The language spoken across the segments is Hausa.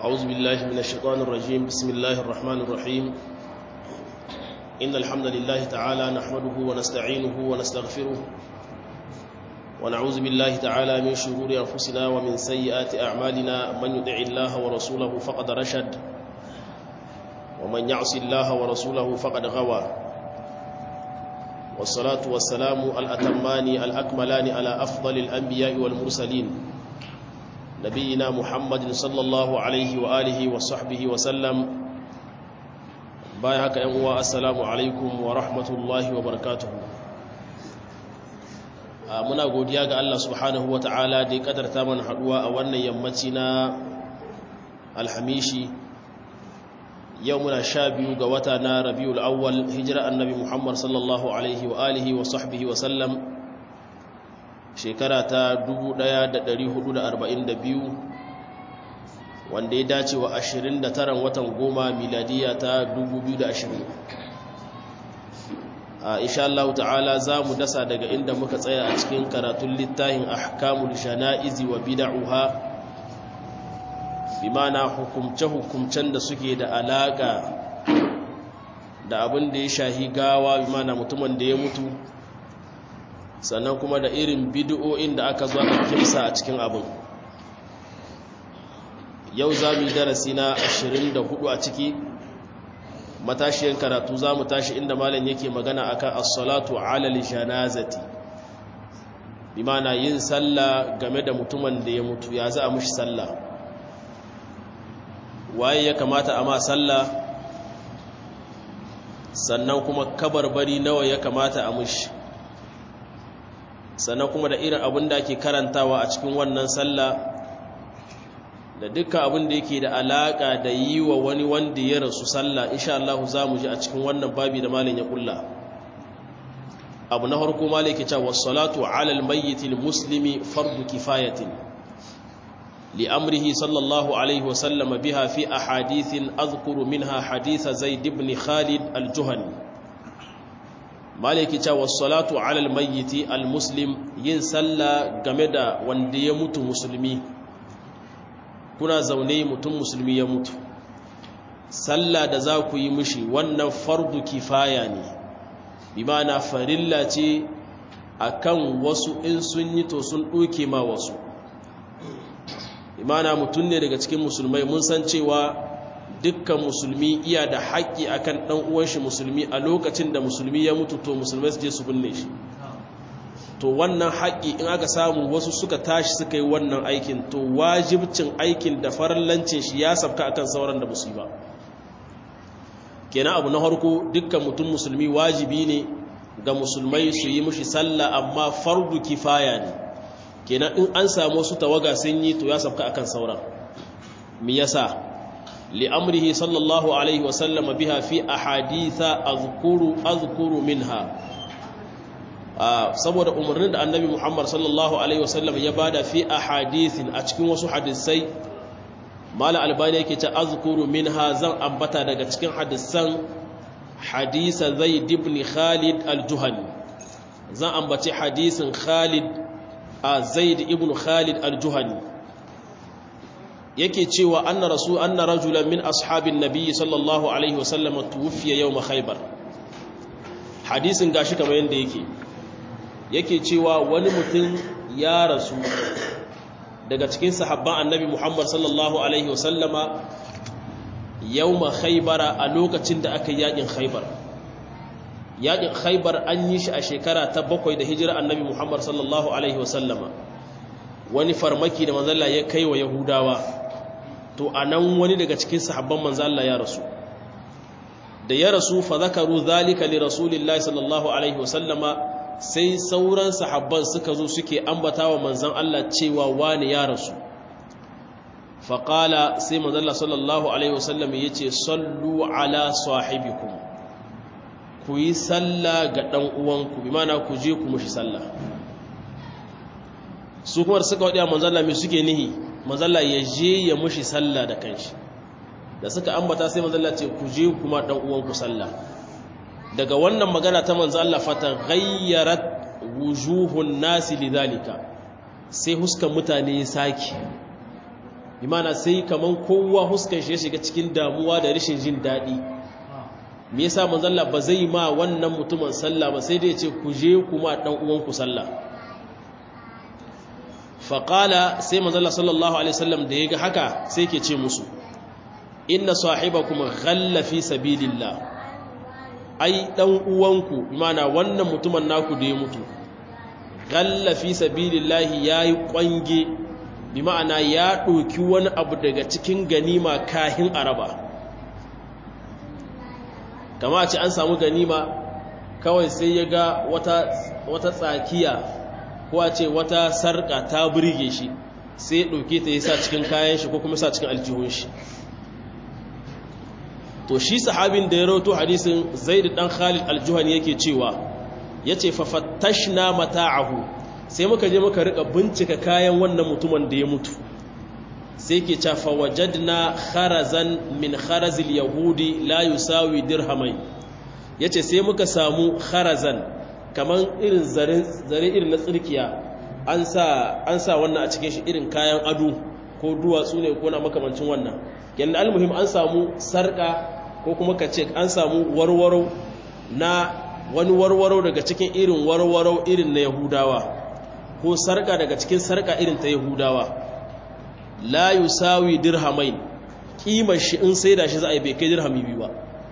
أعوذ بالله من الشيطان الرجيم بسم الله الرحمن الرحيم إن الحمد لله تعالى نحمده ونستعينه ونستغفره ونعوذ بالله تعالى من شرور أنفسنا ومن سيئات أعمالنا من يدع الله ورسوله فقد رشد ومن يعص الله ورسوله فقد غوى والصلاة والسلام الأتمان الأكملان على أفضل الأنبياء والمرسلين نبينا محمد صلى الله عليه وآله وصحبه وسلم بايهك أنواء السلام عليكم ورحمة الله وبركاته muna godiya ga Allah subhanahu wa ta'ala da ya kadarta mana haduwa a wannan yammaci na alhamishi yau muna sha biyu ga wata na rabiul awwal hijira annabi muhammad sallallahu alaihi wa alihi wa sahbihi wa sallam shekara ta 1442 wanda ya dace wa 29 watan goma miladiya ta 2020 a insha Allah ta'ala za mu dasa daga inda muka tsaya a cikin karatun littafin ahkamul shana'izi wa bid'uha bimana hukumce-hukumcen da suke da alaka da abin da ya shahi gawa bimana mutumin da ya mutu sannan kuma da irin bid'o'in da aka zo aka kimsa a cikin abin yau za mu yi darasi na 24 a ciki matashiyar karatu za mu tashi inda malam yake magana akan as-salatu ala janazati bi mana yin sallah game da mutumin da ya mutu ya za a mushi sallah waye ya kamata a ma sallah sannan kuma kabarbari nawa ya kamata a mushi sannan kuma da irin abin da ake karantawa a cikin wannan sallah da dukkan abin da yake da alaka da yi wa wani wanda ya rasu sallah insha Allah za mu ji a cikin wannan babi da malin ya kulla abu na farko malin ke cewa salatu ala almayyit almuslimi fardu kifayatin li amrihi sallallahu alaihi wa sallam biha fi ahadithin azkuru minha hadith zaid ibn khalid aljuhani malin ke cewa salatu ala almayyit almuslim yin sallah game da wanda ya mutu musulmi kuna zaune mutum musulmi ya mutu sallah da za ku yi mishi wannan fardu kifaya ne bi ma'ana farilla ce akan wasu in sun yi to sun ɗoke ma wasu bi ma'ana mutum ne daga cikin musulmai mun san cewa dukkan musulmi iya da haƙƙi akan ɗan uwan shi musulmi a lokacin da musulmi ya mutu to musulmai su je su binne shi to wannan haƙƙi in aka samu wasu suka tashi suka yi wannan aikin to wajibcin aikin da farallancin shi ya sabka akan sauran da musu ba kenan abu na harko dukkan mutum musulmi wajibi ne ga musulmai su yi mushi sallah amma fardu kifaya ne kenan in an samu wasu tawaga sun yi to ya sabka akan sauran me yasa li'amrihi sallallahu alaihi wasallam biha fi ahaditha azkuru azkuru minha saboda umarnin da annabi Muhammad sallallahu alaihi wasallam ya bada fi ahadithin a cikin wasu hadisai mala albani yake ta azkuru minha zan ambata daga cikin hadisan hadisa zaid ibn khalid al-juhani zan ambace hadisin khalid a zaid ibn khalid al-juhani yake cewa anna rasul anna rajulan min ashabin nabiy sallallahu alaihi wasallam tuwfiya yawm khaybar hadisin gashi kamar yanda yake yake cewa wani mutum ya rasu daga cikin sahabban annabi Muhammad sallallahu alaihi wasallama yauma khaybara a lokacin da aka yakin khaybar yakin khaybar an yi shi a shekara ta bakwai da hijira annabi Muhammad sallallahu alaihi wasallama wani farmaki da manzalla ya kai wa yahudawa to anan wani daga cikin sahabban manzalla ya rasu da ya rasu fa zakaru zalika li rasulillahi sallallahu alaihi wasallama sai sauran sahabban suka zo suke ambata wa manzan Allah cewa wani ya rasu faƙala sai manzan Allah sallallahu Alaihi wasallam ya ce sallu ala sahibikum ku yi salla ga ɗan uwanku bi mana ku je ku mushi salla su kuma da suka waɗaya manzan Allah mai suke nihi manzan Allah ya je ya mushi salla da kanshi da suka ambata sai manzan Allah ce ku je kuma ɗan uwanku salla daga wannan magana ta manzo Allah fata ghayyarat wujuhun nasi lidhalika sai huskan mutane ya saki imana sai kaman kowa huskan shi ya shiga cikin damuwa da rashin jin daɗi me yasa manzalla ba zai ma wannan mutumin sallah ba sai dai ya ce ku je kuma dan uwanku sallah faƙala sai manzalla sallallahu alaihi wasallam da ya ga haka sai ke ce musu inna sahibakum ghalla fi sabilillah ai dan uwanku imana wannan mutumin naku da ya mutu ghalla fi sabilillah yayi kwange bi ma'ana ya ɗauki wani abu daga cikin ganima kahin araba kama a ce an samu ganima kawai sai ya ga wata, wata tsakiya ko a ce wata sarƙa ta burge shi sai ya ɗauke ta ya sa cikin kayan shi ko kuma sa cikin aljihun shi to shi sahabin da ya rauto hadisin zaid dan khalid aljuhani yake cewa yace fa fattashna mata'ahu sai muka je muka rika bincika kayan wannan mutumin da ya mutu sai ke ca fa wajadna kharazan min kharazil yahudi la yusawi dirhamai yace sai muka samu kharazan kaman irin zare zare irin na tsirkiya an sa an sa wannan a cikin shi irin kayan ado ko duwatsu ne ko na makamancin wannan yanda almuhim an samu sarka ko kuma ka ce an samu warwaro na wani warwaro daga cikin irin warwaro irin na yahudawa ko sarka daga cikin sarka irin ta yahudawa la yusawi dirhamain kimar shi in sai da shi za a yi bai kai dirhami biyu ba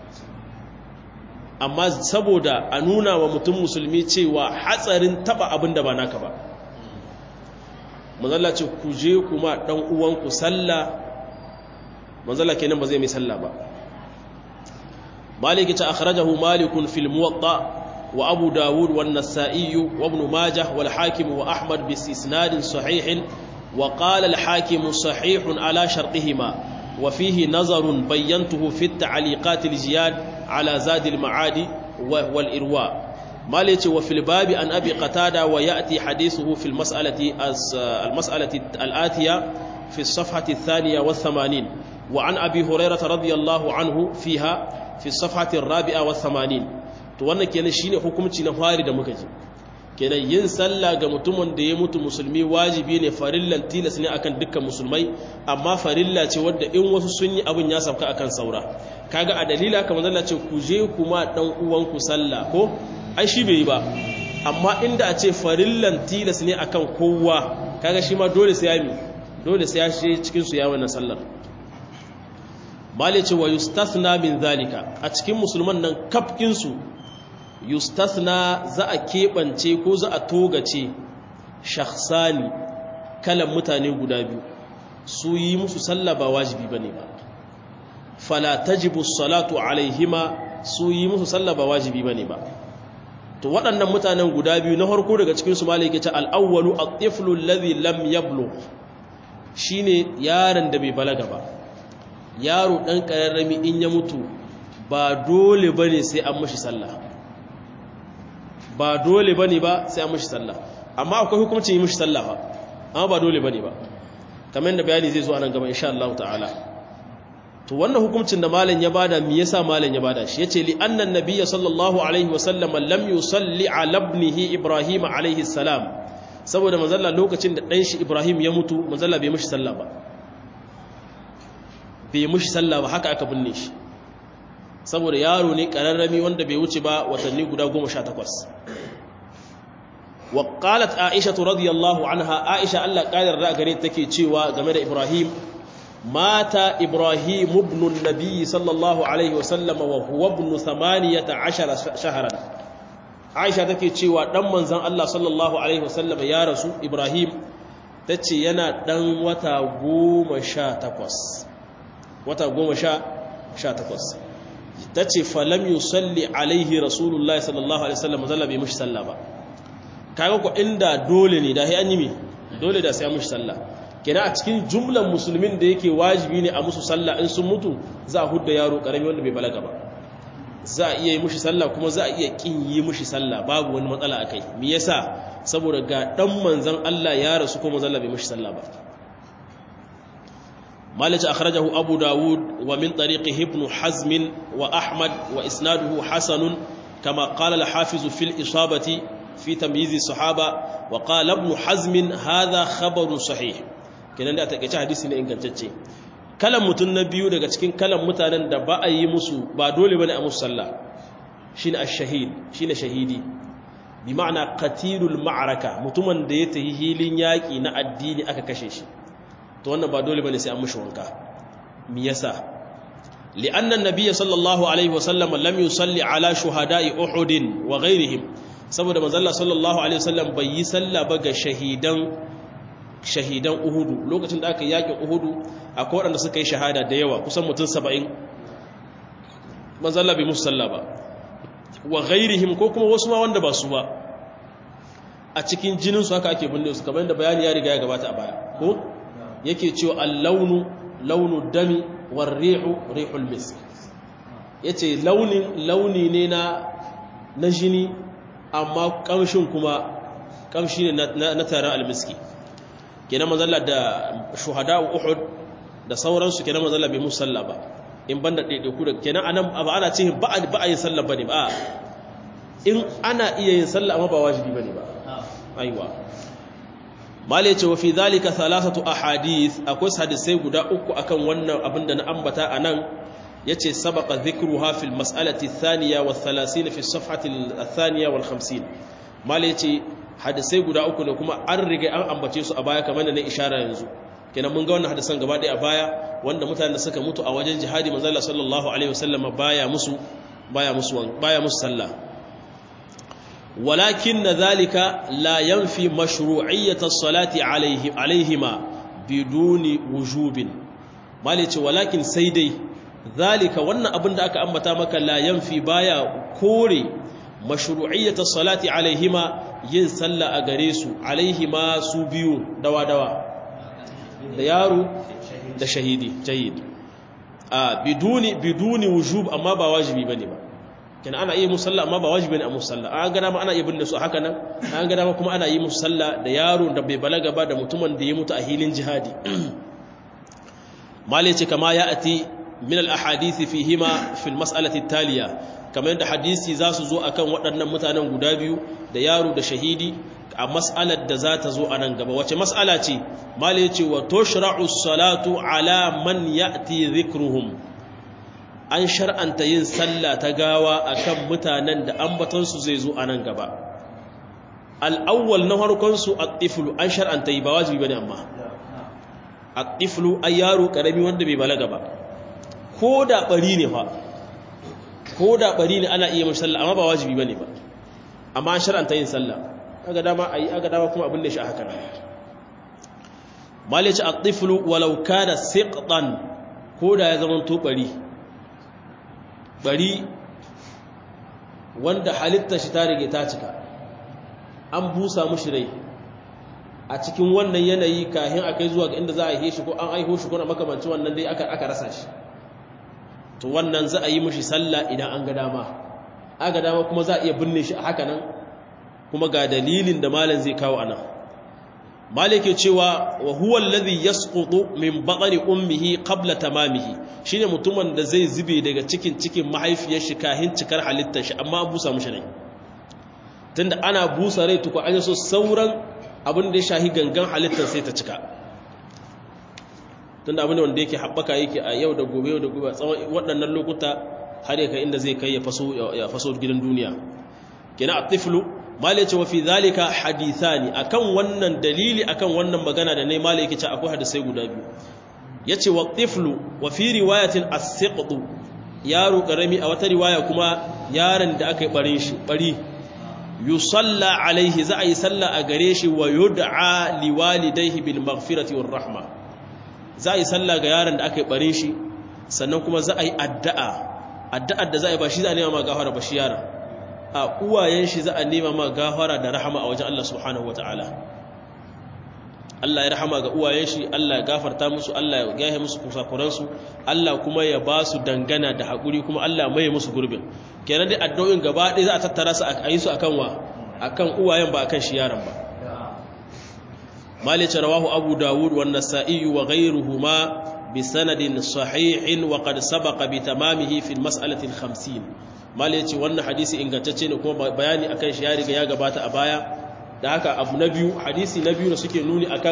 amma saboda a nuna wa mutum musulmi cewa hatsarin taba abin da ba naka ba manzala ce ku je kuma dan uwanku sallah manzala kenan ba zai mai sallah ba maliki ta akhrajahu malikun fil muwatta wa abu dawud wan nasa'i wa ibn majah wal hakim wa ahmad bi isnad sahih wa qala al hakim sahih ala shartihima wa fihi nazar bayyantuhu fi at ta'liqat al jiyad ala zad al ma'adi wal irwa maliki wa fil babi an abi qatada wa ya'ti hadithuhu fil mas'alati al mas'alati al atiya في الصفحة الثانية والثمانين وعن أبي هريرة رضي الله عنه فيها في الصفحة الرابعة والثمانين to wannan kenan shine hukunci na fari da muka ji kenan yin sallah ga mutumin da ya mutu musulmi wajibi ne farillan tilas ne akan dukkan musulmai amma farilla ce wadda in wasu sun yi abin ya sauka akan saura kaga a dalila kamar Allah ce ku je kuma dan uwanku sallah ko ai shi bai yi ba amma inda a ce farillan tilas ne akan kowa kaga shi ma dole sai ya mi dole sai ya shi cikin su ya wannan sallar malice wa yustathna min zalika a cikin musulman nan kafkin su yustathna za a keɓance ko za a togace shakhsani kalan mutane guda biyu su yi musu sallah ba wajibi bane ba fala tajibu salatu alaihima su yi musu sallah ba wajibi bane ba to waɗannan mutanen guda biyu na farko daga cikin su malike ta al-awwalu at-tiflu alladhi lam yablugh shine yaron da bai balaga ba yaro dan kararrami in ya mutu ba dole bane sai an mishi sallah ba dole bane ba sai an mishi sallah amma akwai hukuncin yi mishi sallah ba amma ba dole bane ba kamar da bayani zai zo anan gaba insha Allah ta'ala to wannan hukuncin da malam ya bada me yasa malam ya bada shi yace li anna nabiyya sallallahu alaihi wasallam lam yusalli ala ibnihi ibrahim alaihi salam saboda manzalla lokacin da dan shi ibrahim ya mutu manzalla bai mishi sallah ba bai mishi sallah ba haka aka binne shi saboda yaro ne kararrami wanda bai wuce ba watanni guda 18 wa qalat aisha radiyallahu anha aisha Allah kadar da gare take cewa game da ibrahim mata ibrahim ibn an-nabi sallallahu alaihi wasallam wa huwa ibn 18 shahran aisha take cewa dan manzon Allah sallallahu alaihi wasallam ya rasu ibrahim tace yana dan wata 18 wata 18 tace falam yusalli alaihi rasulullahi sallallahu alaihi wasallam zalla bai mushi sallah ba kaga ko inda dole ne da sai an yi mi dole da sai an mushi sallah kenan a cikin jumlan musulmin da yake wajibi ne a musu sallah in sun mutu za a hudda yaro karami wanda bai balaga ba za a iya yi mushi sallah kuma za a iya kin yi mushi sallah babu wani matsala a kai me yasa saboda ga dan manzon Allah ya rasu kuma manzon Allah bai mushi sallah ba مالك أخرجه أبو داود ومن طريقه ابن حزم وأحمد وإسناده حسن كما قال الحافظ في الإصابة في تمييز الصحابة وقال ابن حزم هذا خبر صحيح kenan da a takeice hadisi ne ingantacce kalan mutum na biyu daga cikin kalan mutanen da ba a yi musu ba dole bane a musu sallah shine ash-shahid shine shahidi bi ma'ana qatilul ma'araka mutumin da ya tahi hilin yaki na addini aka kashe shi to wannan ba dole bane sai an mushi wanka me yasa li'anna an-nabiy sallallahu alaihi wasallam lam yusalli ala shuhada'i uhud wa ghayrihim saboda manzo Allah sallallahu alaihi wasallam bai yi sallah ba ga shahidan shahidan uhudu lokacin da aka yakin uhudu akwai waɗanda suka yi shahada da yawa kusan mutum 70 manzo Allah bai musu sallah ba wa ghairihim ko kuma wasu ma wanda ba su ba a cikin jinin su haka ake binne su kamar da bayani ya riga ya gabata a baya ko yake cewa al-launu launu dami war rihu rihul misk yace launin launi ne na na jini amma kamshin kuma kamshi ne na taron almiski kenan manzalla da shuhada uhud da sauransu kenan manzalla bai musalla ba in banda ɗaiɗaiku da kenan anan ba ana ce ba a yin sallah bane ba in ana iya yin sallah amma ba wajibi bane ba aiwa malai ce wa fi zalika thalathatu ahadith akwai hadisai guda uku akan wannan abin da na ambata anan yace sabaqa dhikruha fil mas'alati ath-thaniya wa 30 fi as-safhati ath-thaniya wal 50 malai yace hadisai guda uku ne kuma an riga an ambace su a baya kamar da na ishara yanzu kenan mun ga wannan hadisan gaba ɗaya a baya wanda mutanen da suka mutu a wajen jihadi manzo Allah sallallahu alaihi wasallam baya musu baya musu baya musu sallah walakin dhalika la yanfi mashru'iyyat as-salati alaihi alaihima biduni wujubin malice walakin sai dai zalika wannan abin da aka ambata maka la yanfi baya kore mashru'iyyat as-salati alaihima yin sallah a gare su alaihima su biyu dawa dawa da yaro da shahidi jahid a biduni biduni wujub amma ba wajibi bane ba kina ana yi musalla amma ba wajibi ne a musalla an ga dama ana yi binne su haka nan an ga dama kuma ana yi musalla da yaro da bai balaga ba da mutumin da ya mutu a hilin jihadi mali ce kama ya ati min al ahadith fihima fi al mas'alati taliya kamar yadda hadisi za su zo akan waɗannan mutanen guda biyu da yaro da shahidi a mas'alar da za ta zo a nan gaba wace mas'ala ce mali ce wa tushra'u salatu ala man ya'ti dhikruhum an shar'anta yin sallah ta gawa akan mutanen da ambatonsu zai zo a nan gaba al'awwal na harkonsu a tiflu an shar'anta yi ba wajibi ba ne amma a tiflu a yaro ƙarami wanda bai balaga ba ko da ɓari ne fa ko da ɓari ne ana iya mashi sallah amma ba wajibi ba ne ba amma an shar'anta yin sallah aga dama a yi aga dama kuma abin da shi a haka malice a tiflu walau kada siqtan ko da ya zama to ɓari bari wanda halitta shi ta rage ta cika an busa mushi rai a cikin wannan yanayi kahin akai zuwa ga inda za a yi shi ko an aiho shi ko na makamanci wannan dai aka aka rasa shi to wannan za a yi mushi sallah idan an ga dama aga dama kuma za a iya binne shi a haka nan kuma ga dalilin da malam zai kawo anan malike cewa wa huwa alladhi yasqutu min batni ummihi qabla tamamihi shine mutumin da zai zube daga cikin cikin mahaifiyar shi kahin cikar halittar shi amma an busa mushi rai tunda ana busa rai tuku an so sauran abin da ya shahi gangan halittar sai ta cika tunda abin da wanda yake haɓaka yake a yau da gobe yau da gobe tsawon waɗannan lokuta har ya kai inda zai kai ya faso ya faso gidan duniya kenan at-tiflu malai ce wa fi zalika hadithani akan wannan dalili akan wannan magana da ne malai yake ce akwai hadisai guda biyu yace wa tiflu wa fi riwayatin as-siqtu yaro karami a wata riwaya kuma yaron da aka yi barin shi bari yusalla alaihi za a yi salla a gare shi wa yud'a liwalidayhi bil maghfirati war rahma za a yi salla ga yaron da aka yi barin shi sannan kuma za a yi addu'a addu'ar da za a yi ba shi za a nema ma gafara ba shi yaron a uwayen shi za a nema ma gafara da rahama a wajen Allah subhanahu wataala Allah ya rahama ga uwayen shi Allah ya gafarta musu Allah ya gahe musu kusakuransu Allah kuma ya ba su dangana da haƙuri kuma Allah mai musu gurbin kenan dai addu'o'in gaba ɗaya za a tattara su a yi su akan wa akan uwayen ba akan shi yaron ba malice rawahu abu dawud wa nasa'i wa ghayruhuma bi sanadin sahihin wa qad sabaqa bi tamamihi fi al-mas'alati al-50 malice wannan hadisi ingantacce ne kuma bayani akan shi ya riga ya gabata a baya da haka abu na biyu hadisi na biyu da suke nuni akan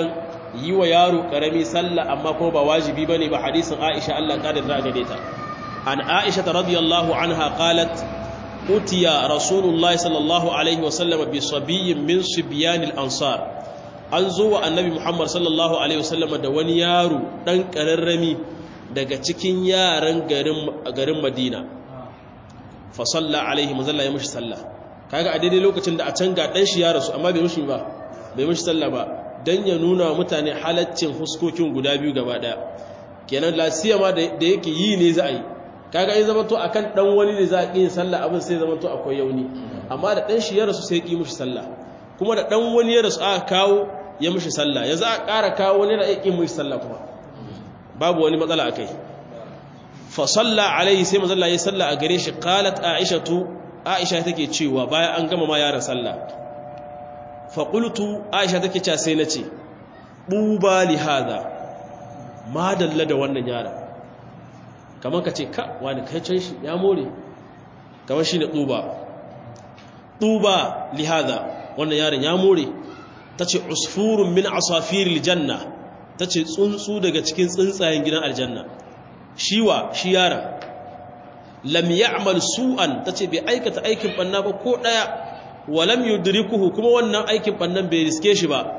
yi wa yaro karami sallah amma kuma ba wajibi bane ba hadisin Aisha Allah kadar da gare ta an Aisha radiyallahu anha qalat utiya rasulullahi sallallahu alaihi wasallam bi sabiyyin min sibyan al-ansar an zo wa annabi Muhammad sallallahu alaihi wasallam da wani yaro dan kararrami daga cikin yaran garin garin Madina fa salla alaihi mazalla ya mushi sallah kaga a daidai lokacin da a can ga dan shi ya rasu amma bai mushi ba bai mushi sallah ba dan ya nuna wa mutane halaccin huskokin guda biyu gaba daya kenan lasiya ma da yake yi ne za a yi kaga in zama to akan dan wani ne za a yi sallah abin sai zama to akwai yauni amma da dan shi ya rasu sai ki mushi sallah kuma da dan wani ya rasu aka kawo ya mushi sallah yanzu a ƙara kawo wani da ya ki mushi sallah kuma babu wani matsala akai fa salla alaihi sai manzo Allah ya salla a gare shi qalat aishatu aisha take cewa bayan an gama ma yaran sallah fa qultu aisha take cewa sai nace buba li hada ma dalla da wannan yaran kamar ka ce ka wani kai can shi ya more kamar shine tuba tuba li hada wannan yaran ya more tace usfurun min asafiril janna tace tsuntsu daga cikin tsuntsayen gidan aljanna shiwa shi yaran lam ya'mal su'an tace bai aikata aikin banna ba ko daya wa lam yudrikuhu kuma wannan aikin bannan bai riske shi ba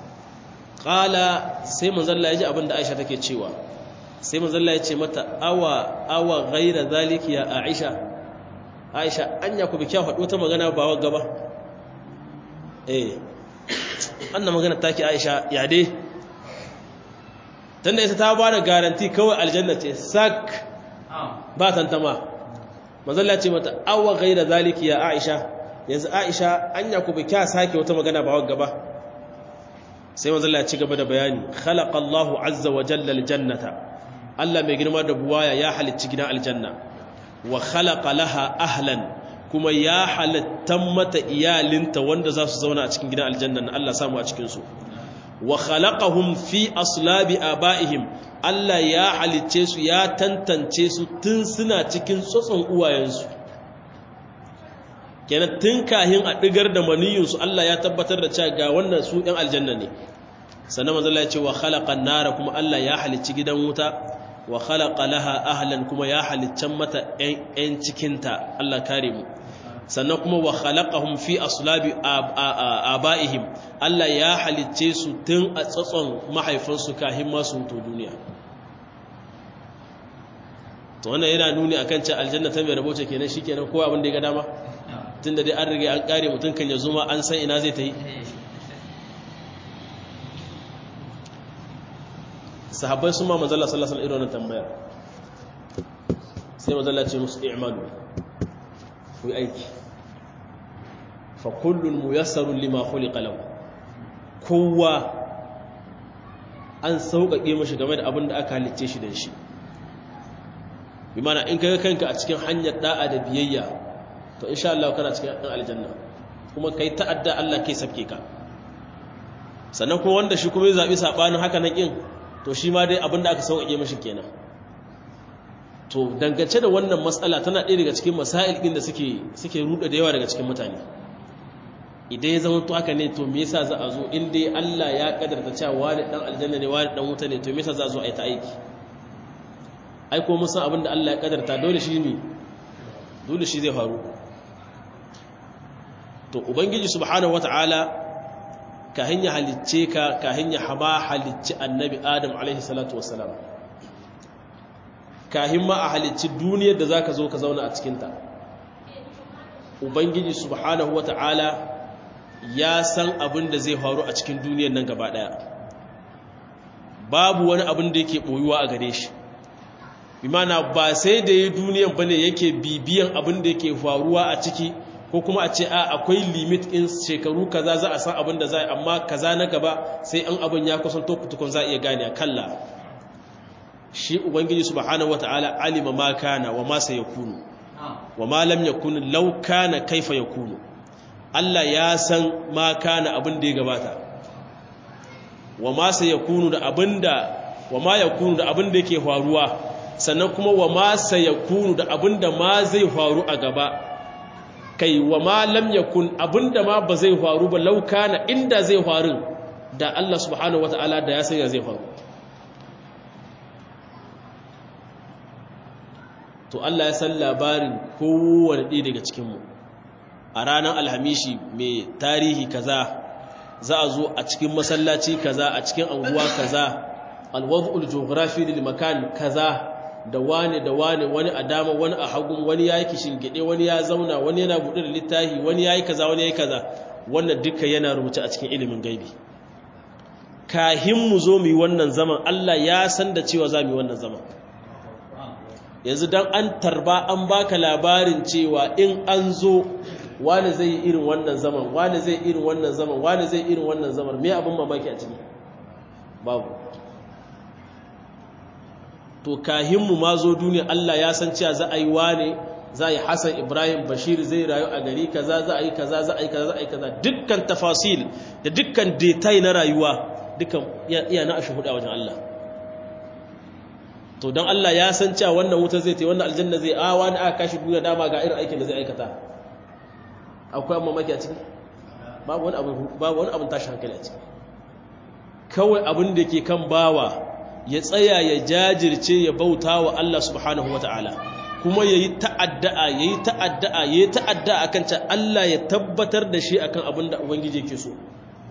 qala sai manzon Allah ya ji abinda Aisha take cewa sai manzon Allah ya ce mata awa awa ghaira zaliki ya Aisha Aisha anya ku bi kya faɗo ta magana ba wa gaba eh annan magana take Aisha ya dai tunda ita ta ba da garanti kawai aljanna ce sak ba tantama manzalla ce mata awa gaira zaliki ya aisha yanzu aisha anya ku bi kya sake wata magana ba wagga ba sai manzalla ya ci gaba da bayani khalaqallahu azza wa jalla aljannata Allah mai girma da buwaya ya halicci gidan aljanna wa khalaqa laha ahlan kuma ya halittan mata iyalinta wanda za su zauna a cikin gidan aljanna na Allah samu a cikin su wa khalaqahum fi aslabi abaihim Allah ya halicce su ya tantance su tun suna cikin tsotson uwayensu kenan tun kahin a digar da maniyinsu Allah ya tabbatar da cewa ga wannan su ɗan aljanna ne sannan manzo Allah ya ce wa khalaqan nara kuma Allah ya halicci gidan wuta wa khalaqa laha ahlan kuma ya haliccan mata ƴan cikinta Allah kare mu sannan kuma wa khalaqahum fi aslabi abaihim Allah ya halicce su tun a tsatson mahaifansu kahin masu to duniya to wannan yana nuni akan cewa aljanna ta mai raboce kenan shikenan kowa abin da ya ga dama tunda dai an riga an kare mutun kan ya zuma an san ina zai ta yi sahabbai sun ma manzala sallallahu alaihi wasallam irin tambayar sai manzala ce musu i'malu ku yi aiki fa kullun muyassarun lima khuliqa lahu kowa an sauƙaƙe mashi game da abin da aka halicce shi da shi bi mana in kaga kanka a cikin hanyar da'a da biyayya to insha Allah kana cikin ɗan aljanna kuma kai ta'adda Allah kai sabke ka sannan kuma wanda shi kuma ya zabi sabanin haka nan kin to shi ma dai abin da aka sauƙaƙe mashi kenan to dangance da wannan matsala tana ɗaya daga cikin masail ɗin da suke suke ruɗa da yawa daga cikin mutane idan ya zama to haka ne to me yasa za a zo in dai Allah ya kadarta cewa wani dan aljanna ne wani dan wuta ne to me yasa za a zo a yi ta aiki ai ko mun san abin da Allah ya kadarta dole shi ne dole shi zai faru to ubangiji subhanahu wataala ka hanya halicce ka ka hanya haba halicci annabi adam alaihi salatu wassalam kahin ma a halicci duniyar da zaka zo ka zauna a cikin ta ubangiji subhanahu wataala ya san abin da zai faru a cikin duniyar nan gaba daya babu wani abin da yake boyuwa a gare shi bimana ba sai da yi duniyar bane yake bibiyan abin da yake faruwa a ciki ko kuma a ce a akwai limit in shekaru kaza za a san abin da za a amma kaza na gaba sai an abin ya kusanto fitukun za a iya gane kalla shi ubangiji subhanahu wataala alima ma kana wa ma sayakunu wa ma lam yakun law kana kaifa yakunu Allah ya san ma kana abin da ya gabata wa ma sayakunu da abinda wa ma yakunu da abin da yake faruwa sannan kuma wa ma sayakunu da abinda ma zai faru a gaba kai wa ma lam yakun abinda ma ba zai faru ba laukana inda zai faru da Allah subhanahu wata'ala da ya sanya zai faru to Allah ya san labarin kowane ɗaya daga cikinmu a ranar alhamishi mai tarihi kaza za a zo a cikin masallaci kaza a cikin anguwa kaza alwadul geography lil makan kaza da wane da wane wani a dama wani a hagun wani yayi kishin gide wani ya zauna wani yana buɗe da littafi wani yayi kaza wani yayi kaza wannan duka yana rubuce a cikin ilimin gaibi kahin mu zo mu yi wannan zaman Allah ya san da cewa za mu yi wannan zaman yanzu dan an tarba an baka labarin cewa in an zo wani zai yi irin wannan zaman wani zai irin wannan zaman wani zai irin wannan zaman me abin mamaki a ciki babu to kahinmu ma zo duniya Allah ya san cewa za a yi wane za a yi Hassan Ibrahim Bashir zai rayu a gari kaza za a yi kaza za a yi kaza za a yi kaza dukkan tafasil da dukkan detail na rayuwa dukkan iya na ashi hudu a wajen Allah to don Allah ya san cewa wannan wuta zai ta wannan aljanna zai a wani aka kashi duniya dama ga irin aikin da zai aikata akwai mamaki a ciki babu wani abin babu wani abin tashi hankali a ciki kawai abin da ke kan bawa ya tsaya ya jajirce ya bauta wa Allah subhanahu wata'ala kuma yayi ta'adda'a yayi ta'adda'a yayi ta'adda'a akan ta Allah ya tabbatar da shi akan abin da ubangiji yake so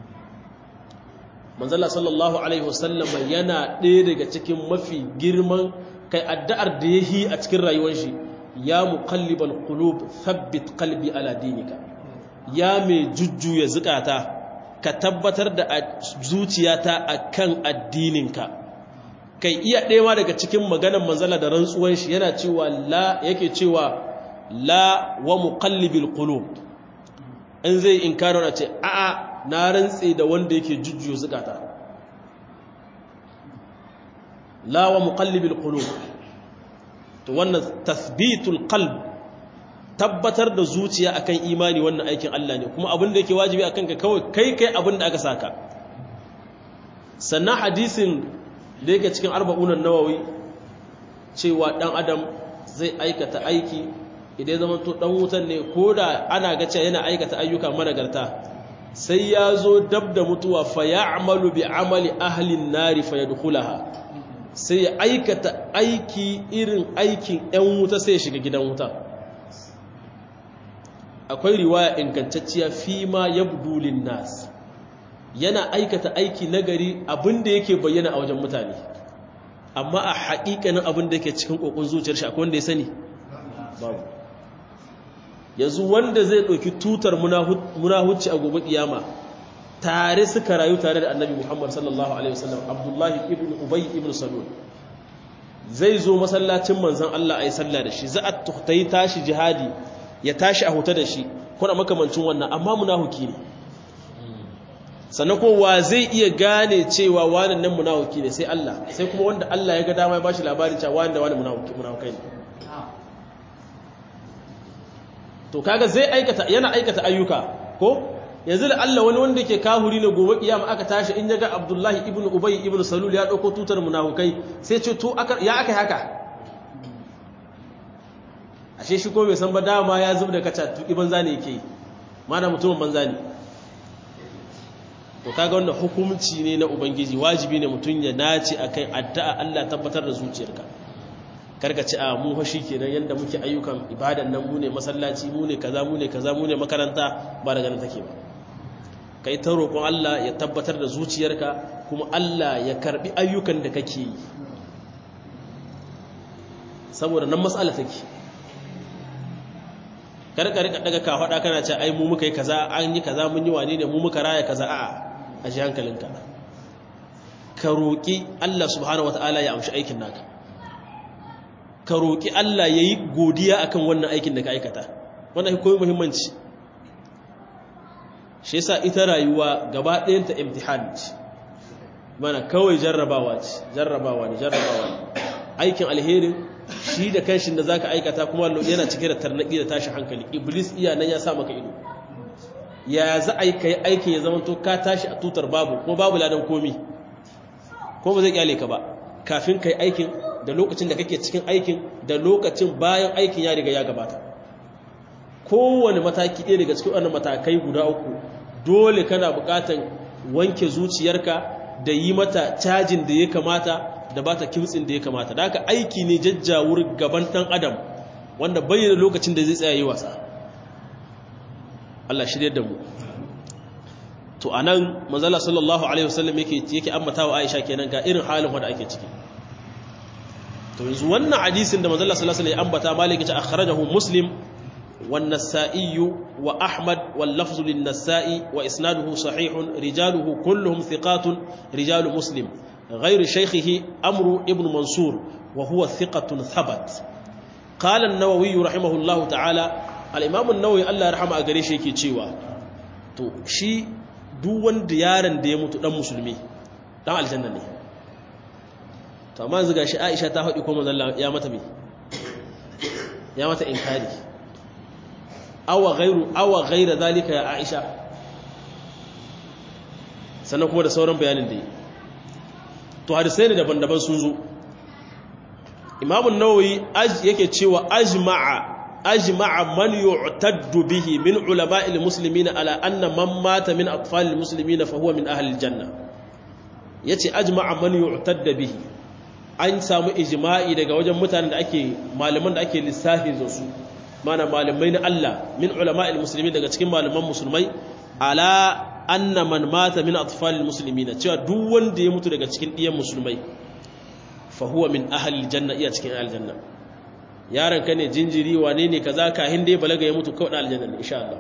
manzala sallallahu alaihi wasallam yana ɗaya daga cikin mafi girman kai addu'ar da yayi a cikin rayuwar shi ya muqallibal qulub thabbit qalbi ala dinika ya mai jujjuya zukata ka tabbatar da zuciyata akan addininka kai iya ɗewa daga cikin maganar manzala da rantsuwan shi yana cewa la yake cewa la wa muqallibil qulub in zai inkaro na ce a'a na rantse da wanda yake jujjuyo zukata la wa muqallibil qulub to wannan tathbitul qalb tabbatar da zuciya akan imani wannan aikin Allah ne kuma abin da yake wajibi akan ka kawai kai kai abin da aka saka sannan hadisin da yake cikin arba'unan nawawi cewa dan adam zai aikata aiki idan ya zama to dan wutan ne koda ana ga cewa yana aikata ayyuka managarta sai ya zo dab da mutuwa fa ya'malu bi amali ahli an-nari fa yadkhulaha sai ya aikata aiki irin aikin ‘yan wuta sai ya shiga gidan wuta akwai riwaya ingantacciya fi ma ya budulin nas yana aikata aiki nagari abinda yake bayyana a wajen mutane amma a haƙiƙanin abinda yake cikin ƙoƙon zuciyar shi akwai wanda ya sani babu yanzu wanda zai ɗauki tutar munahucci a gobe ƙiyama tare suka rayu tare da annabi Muhammad sallallahu Alaihi wasallam Abdullahi ibn Ubay ibn Salul zai zo masallacin manzan Allah a yi sallah da shi za a tuhtayi tashi jihadi ya tashi a huta da shi kuna makamancin wannan amma munahuki ne sannan kowa zai iya gane cewa wannan nan munahuki ne sai Allah sai kuma wanda Allah ya ga dama ya bashi labarin cewa wanda wani munahukai ne to kaga zai aikata yana aikata ayyuka ko yanzu da Allah wani wanda ke kahuri ne gobe kiyama aka tashi in yaga Abdullahi ibn Ubay ibn Salul ya dauko tutar munafukai sai ce to aka ya aka haka ashe shi ko bai san ba dama ya zub da kaca tuki banza ne yake mana mutumin banza ne to kaga wannan hukunci ne na ubangiji wajibi ne mutun ya nace akai addu'a Allah tabbatar da zuciyarka karka ci a mu fashi kenan yanda muke ayyukan ibadan nan mu ne masallaci mu ne kaza mu ne kaza mu ne makaranta ba daga nan take ba ka yi ta roƙon Allah ya tabbatar da zuciyarka kuma Allah ya karɓi ayyukan da kake yi saboda nan matsala take karka rika daga ka faɗa kana ce ai mu muka yi kaza an yi kaza mun yi wane ne mu muka raya kaza a'a a ji hankalinka ka roƙi Allah subhanahu wata'ala ya amshi aikin naka ka roƙi Allah ya yi godiya akan wannan aikin da ka aikata wannan koyi muhimmanci shi yasa ita rayuwa gaba ɗayanta imtihan ce mana kawai jarrabawa ce jarrabawa ne jarrabawa ne aikin alherin shi da kanshin da zaka aikata kuma yana cike da tarnaki da tashi hankali iblis iya nan ya sa maka ido ya za a yi kai aikin ya zama to ka tashi a tutar babu kuma babu ladan komi ko ba zai kyale ka ba kafin kai aikin da lokacin da kake cikin aikin da lokacin bayan aikin ya riga ya gabata kowane mataki ɗaya daga cikin wannan matakai guda uku dole kana buƙatan wanke zuciyarka da yi mata cajin da ya kamata da ba ta kimtsin da ya kamata da haka aiki ne jajjawur gaban ɗan adam wanda bayyana lokacin da zai tsaya yi wasa Allah shirya da mu to a nan manzala sallallahu alaihi wasallam yake yake ambata wa aisha kenan ga irin halin wanda ake ciki to yanzu wannan hadisin da manzala sallallahu alaihi wasallam ya ambata maliki ta akhrajahu muslim wan nasa'i wa ahmad wal lafzu lin nasa'i wa isnaduhu sahihun rijaluhu kulluhum thiqatun rijalu muslim غير شيخه أمر ابن منصور وهو ثقة ثبت قال النووي رحمه الله تعالى الإمام النووي الله رحمه أقريش يكي تشيوا تو شي duk wanda yaron da ya mutu dan musulmi dan aljanna ne to amma yanzu gashi Aisha ta faɗi ko manzon ya mata me ya mata inkari awa ghairu awa ghaira zalika ya Aisha sannan kuma da sauran bayanin da yi to hadisai ne daban-daban sun zo Imam an-Nawawi yake cewa ajma'a أجمع من يعتد به من علماء المسلمين على أن من مات من أطفال المسلمين فهو من أهل الجنة yace ajma'a man yu'tadda bihi an samu ijma'i daga wajen mutanen da ake malaman da ake lissafi da su mana malamai na Allah min ulama'il muslimin daga cikin malaman musulmai ala anna man mata min atfalil muslimina cewa duk wanda ya mutu daga cikin diyan musulmai fa huwa min ahli aljanna iya cikin aljanna yaron ka ne jinjiri wane ne kaza kahin dai balaga ya mutu kawai aljanna ne insha Allah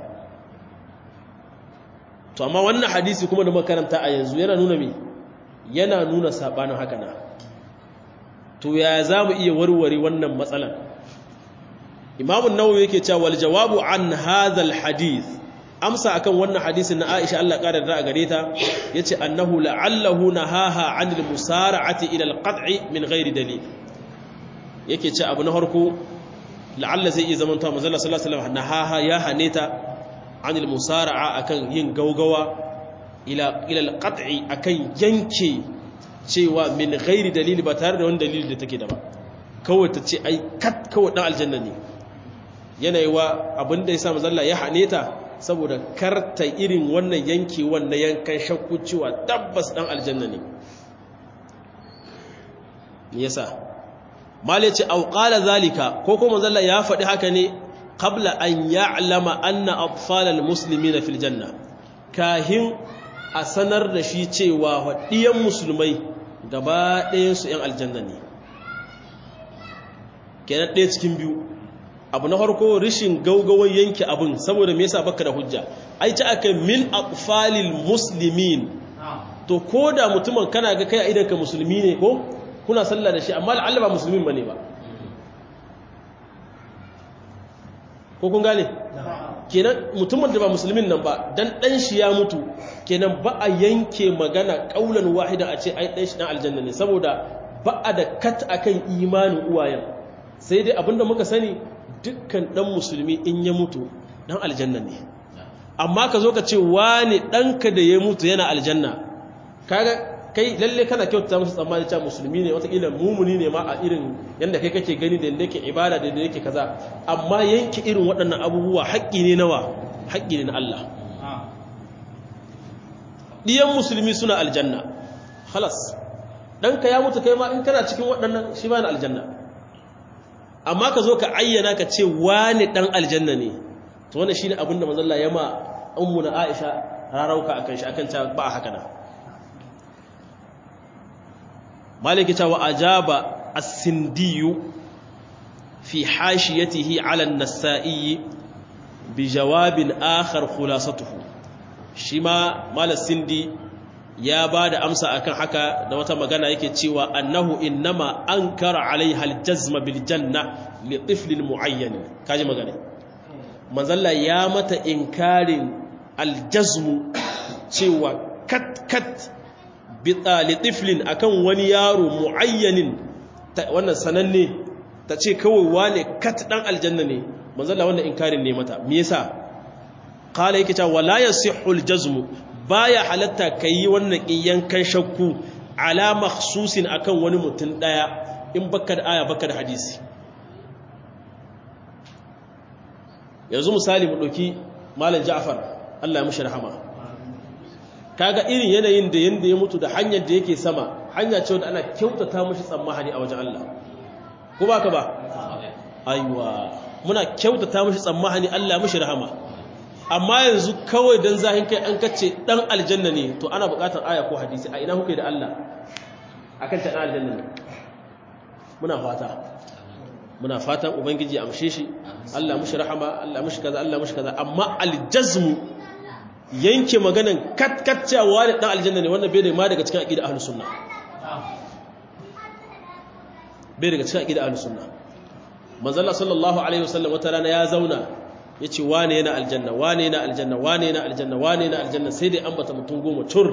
to amma wannan hadisi kuma da makaranta a yanzu yana nuna me yana nuna sabanin haka na to ya zamu iya warware wannan matsalan Imam an-Nawawi yake cewa wal jawabu an hadha al-hadith amsa akan wannan hadisin na Aisha Allah ƙara da gare ta yace annahu la'allahu nahaha 'anil musara'ati ila al-qat'i min ghairi dalil yake ce abu na harko la'alla zai iya zamanta mazalla sallallahu alaihi wasallam nahaha ya haneta anil musara'a akan yin gaugawa ila ila alqat'i akan yanke cewa min ghairi dalili ba tare da wani dalili da take da ba kawai ta ce ai kat kawai dan aljanna ne yanayi wa abinda yasa mazalla ya haneta saboda karta irin wannan yanke wannan yankan shakku cewa tabbas dan aljanna ne me yasa mali ce auƙala zalika ko kuma zalla ya faɗi haka ne qabla an ya'lama anna atfalal muslimina fil janna kahin a sanar da shi cewa waɗiyan musulmai gaba ɗayan su ‘yan aljanna ne kenan ɗaya cikin biyu abu na farko rishin gaugawan yanke abin saboda me yasa baka da hujja ai ta aka min atfalil muslimin to ko da mutumin kana ga kai a idanka musulmi ne ko kuna sallah da shi amma la'alla ba musulmin bane ba ko kun gane kenan mutumin da ba musulmin nan ba dan dan shi ya mutu kenan ba a yanke magana kaulan wahida a ce ai dan shi dan aljanna ne saboda ba a da kat akan imanin uwayen sai dai abinda muka sani dukkan dan musulmi in ya mutu dan aljanna ne amma ka zo ka ce wani danka da ya mutu yana aljanna kaga kai lalle kana kyautata musu tsammani cewa musulmi ne watakila mumuni ne ma a irin yadda kai kake gani da yadda yake ibada da yadda yake kaza amma yanke irin waɗannan abubuwa haƙƙi ne nawa haƙƙi ne na Allah ɗiyan musulmi suna aljanna halas ɗanka ya mutu kai ma in kana cikin waɗannan shi ma na aljanna amma ka zo ka ayyana ka ce wani ɗan aljanna ne to wannan shine abin da manzon ya ma ummu na Aisha rarauka akan shi akan ta ba haka na maliki ta wa ajaba as-sindiyu fi hashiyatihi ala an-nasa'i bi jawabin akhar khulasatuhu shi ma malas sindi ya ba da amsa akan haka da wata magana yake cewa annahu innama ankara alaiha al-jazma bil janna li tiflin muayyan kaji magana manzalla ya mata inkarin al-jazmu cewa kat kat litiflin akan wani yaro muayyanin wannan sananne ta ce kawai wane kat dan aljanna ne manzalla wannan inkarin ne mata me yasa qala yake cewa wala yasihhu aljazmu baya halatta kai wannan yankan shakku ala makhsusin akan wani mutum daya in baka da aya baka da hadisi yanzu misali mu dauki malam Ja'far Allah ya mushi rahama kaga irin yanayin da yanda ya mutu da hanyar da yake sama hanya ce wanda ana kyautata mashi tsammani a wajen Allah ko ba ka ba aiwa muna kyautata mashi tsammani Allah mashi rahama amma yanzu kawai dan zahin kai an kace dan aljanna ne to ana buƙatar aya ko hadisi a ina kuke da Allah akan ta dan aljanna ne muna fata muna fatan ubangiji ya amshe shi Allah mushi rahama Allah mushi kaza Allah mushi kaza amma aljazmu yanke maganan katkaccewa da dan aljanna ne wannan bai da ma daga cikin aqida ahlus sunna bai daga cikin aqida ahlus sunna manzo Allah sallallahu alaihi wasallam wata rana ya zauna yace wane yana aljanna wane yana aljanna wane yana aljanna wane yana aljanna sai dai ambata mutum goma tur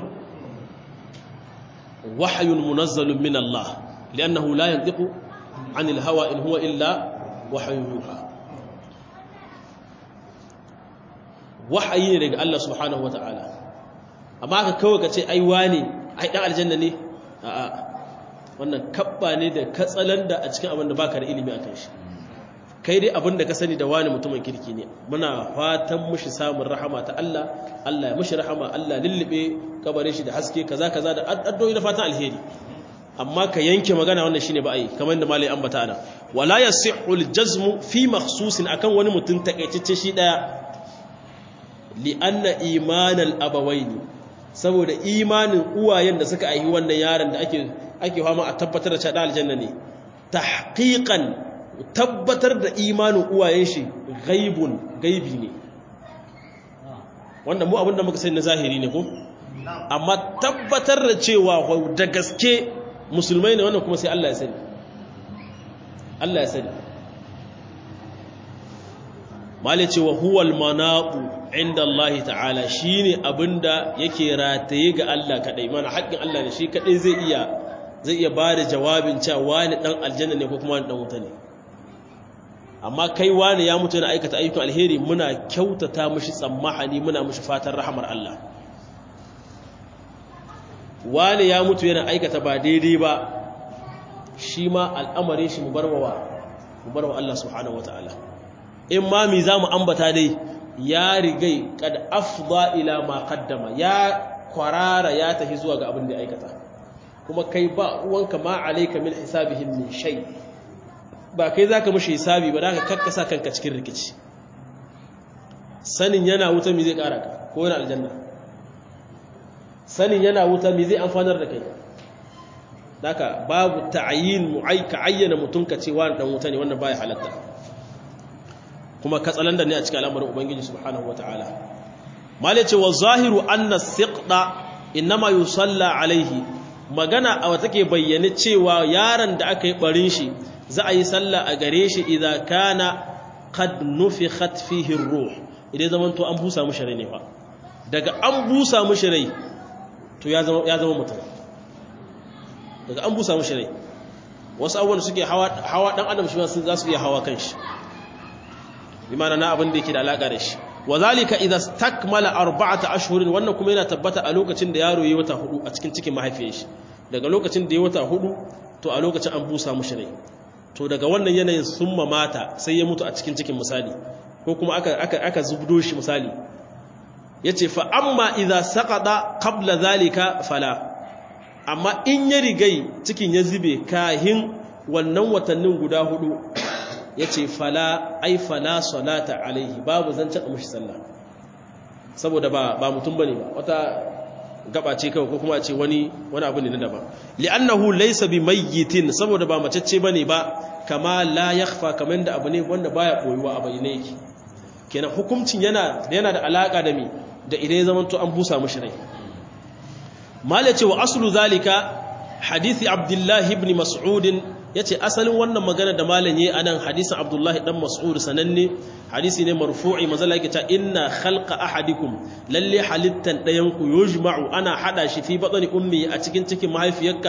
wahyun munazzalun min Allah li'annahu la yantiqu anil hawa in huwa illa wahyun yuha wahayi ne daga Allah subhanahu wataala amma ka kawai ka ce ai wane ai dan aljanna ne a'a wannan kabba ne da katsalanda a cikin abin da baka da ilimi akan shi kai dai abin da ka sani da wani mutumin kirki ne muna fatan mushi samun rahama ta Allah Allah ya mushi rahama Allah lullube kabarin shi da haske kaza kaza da addu'o'i da fatan alheri amma ka yanke magana wannan shine ba ai kamar da malai ambata ana wala yasihhu aljazmu fi makhsusin akan wani mutum takaitacce shi daya li anna imanal abawaini saboda imanin uwayen da suka aihi wannan yaron da ake ake fama a tabbatar da cewa aljanna ne tahqiqan tabbatar da imanin uwayen shi gaibun gaibi ne wanda mu abinda muka sani na zahiri ne ko amma tabbatar da cewa da gaske musulmai ne wannan kuma sai Allah ya sani Allah ya sani mali cewa huwal manaqu inda Allah ta'ala shine abinda yake rataye ga Allah kadai mana haƙƙin Allah ne shi kadai zai iya zai iya bada jawabin cewa wani dan aljanna ne ko kuma wani dan wuta ne amma kai wani ya mutu yana aikata ayyukan alheri muna kyautata mushi tsammahani muna mushi fatan rahamar Allah wani ya mutu yana aikata ba daidai ba shi ma al'amarin shi mu barwa mu barwa Allah subhanahu wataala in ma mi zamu ambata dai ya rigai kad afda ila ma qaddama ya kwarara ya tafi zuwa ga abin da aikata kuma kai ba uwanka ma alayka min hisabihim min shay' ba kai za ka mashi hisabi ba da ka kakkasa kanka cikin rikici sanin yana wuta mi zai kara ka ko yana aljanna sanin yana wuta mi zai amfanar da kai daga babu ta'ayin mu'aika ayyana mutum ka ce wani dan wuta ne wannan baya halatta kuma katsalanda ne a cikin al'amarin ubangiji subhanahu wataala mal yace wa zahiru anna siqda inma yusalla alaihi magana a wata ke bayyane cewa yaron da aka yi barin shi za a yi sallah a gare shi idan kana qad nufikhat fihi ruh idan zaman to an busa mishi rai ne fa daga an busa mishi rai to ya zama ya zama mutum daga an busa mishi rai wasu abubuwan suke hawa hawa dan adam shi ma sun za su iya hawa kanshi bi ma'ana na abin da yake da alaka da shi wazalika idza stakmala arba'ata ashhurin wannan kuma yana tabbata a lokacin da yaro yayi wata hudu a cikin cikin mahaifiyar shi daga lokacin da yayi wata hudu to a lokacin an busa mishi rai to daga wannan yanayin sun mata sai ya mutu a cikin cikin misali ko kuma aka aka aka zubdo shi misali yace fa amma idza saqada qabla zalika fala amma in ya rigai cikin ya zube kahin wannan watannin guda hudu yace fala ai fala salata alaihi babu zancen a mushi sallah saboda ba ba mutum bane ba wata gaba ce kawai ko kuma a ce wani wani abu ne na daban li'annahu laysa bi mayyitin saboda ba macece bane ba kama la yakhfa kaman da abu ne wanda baya boyuwa a bayyane yake kenan hukuncin yana yana da alaka da mi da idan ya zamanto an busa mishi rai mala ce wa aslu zalika hadisi abdullahi ibn mas'ud yace asalin wannan magana da malam yayi anan hadisin abdullahi dan mas'ud sananne hadisi ne marfu'i mazalla yake ta inna khalqa ahadikum lalle halittan dayan ku yujma'u ana hada shi fi batni ummi a cikin cikin mahaifiyarka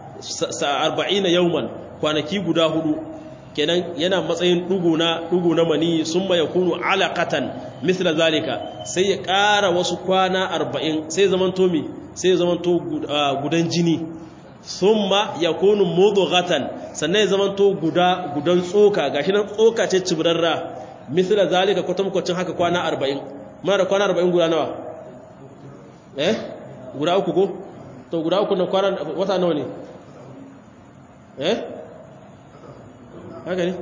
40 yawman kwanaki guda hudu kenan yana matsayin dugu na dugu na mani summa yakunu alaqatan mithla zalika sai ya ƙara wasu kwana 40 sai zaman to mi sai zaman to gudan jini summa yakunu mudghatan sannan ya zaman to guda gudan tsoka gashi nan tsoka ce cibrarra mithla zalika kwatankwacin haka kwana 40 muna da kwana 40 guda nawa eh guda uku ko to guda uku na kwanan wata nawa ne eh haka ne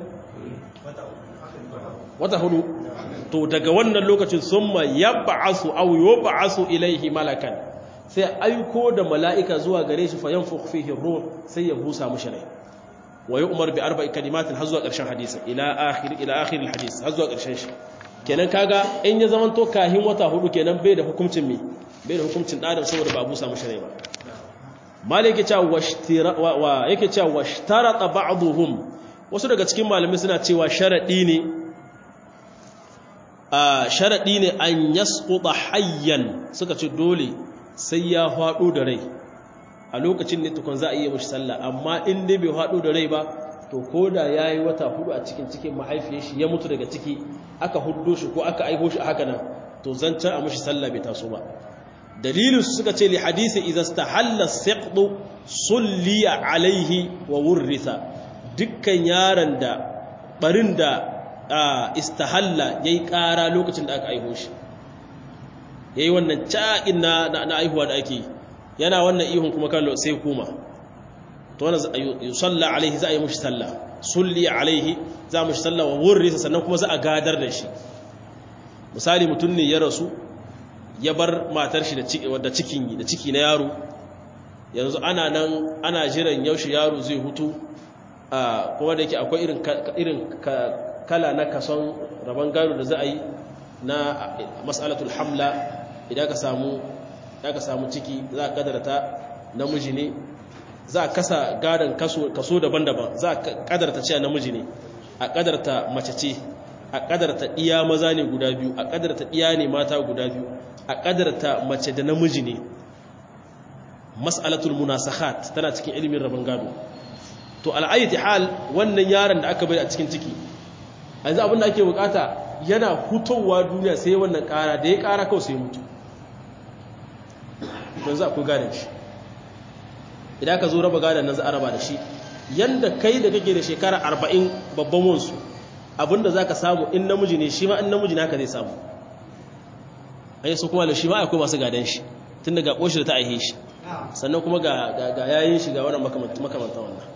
wata hudu to daga wannan lokacin summa yab'asu aw yub'asu ilayhi malakan sai aiko da mala'ika zuwa gare shi fa yanfukh fihi ruh sai ya busa mushi rai wa yu'mar bi arba'i kalimatin har zuwa ƙarshen hadisi ila akhir ila akhir alhadis har zuwa ƙarshen shi kenan kaga in ya zaman to kahin wata hudu kenan bai da hukuncin me bai da hukuncin da adam saboda ba busa mushi rai ba maliki cewa washtira wa yake cewa washtarata ba'dhum wasu daga cikin malamai suna cewa sharadi ne a sharadi ne an yasquta hayyan suka ce dole sai ya faɗo da rai a lokacin ne tukun za a iya mashi sallah amma in dai bai faɗo da rai ba to ko da ya yi wata hudu a cikin cikin mahaifiyar shi ya mutu daga ciki aka hudo shi ko aka aiho shi a haka nan to zancen a mashi sallah bai taso ba dalilin su suka ce li hadisi idza istahalla siqdu sulliya alaihi wa wurritha dukkan yaron da barin da istahalla yayi ƙara lokacin da aka aiho shi yayi wannan caƙin na na aihuwa da ake yana wannan ihun kuma kallo sai kuma to wannan yusalla alaihi za a yi mushi sallah sulli alaihi za a mushi sallah wa wurrisa sannan kuma za a gadar da shi misali mutum ne ya rasu ya bar matar shi da ciki da cikin da ciki na yaro yanzu ana nan ana jiran yaushe yaro zai hutu kuma da yake akwai irin irin kala na kason rabon gado da za a yi na mas'alatul hamla idan ka samu ka samu ciki za a kadarta namiji ne za a kasa gadon kaso daban-daban za a kadarta cewa namiji ne a kadarta mace ce a kadarta iya maza ne guda biyu a kadarta iya ne mata guda biyu a kadarta mace da namiji ne mas'alatul munasakhat tana cikin ilimin rabon gado to al'ayyati hal wannan yaron da aka bai a cikin ciki yanzu abin da ake bukata yana hutowa duniya sai wannan kara da ya kara kawai sai mutu don za ku gane shi idan ka zo raba gadon nan za a raba da shi yanda kai da kake da shekara arba'in babban wansu abinda za ka samu in namiji ne shi ma in namiji naka zai samu an yi su kuma da shi ma akwai masu gadon shi tun daga ƙoshi da ta aihe shi sannan kuma ga yayin shi ga wannan makamanta wannan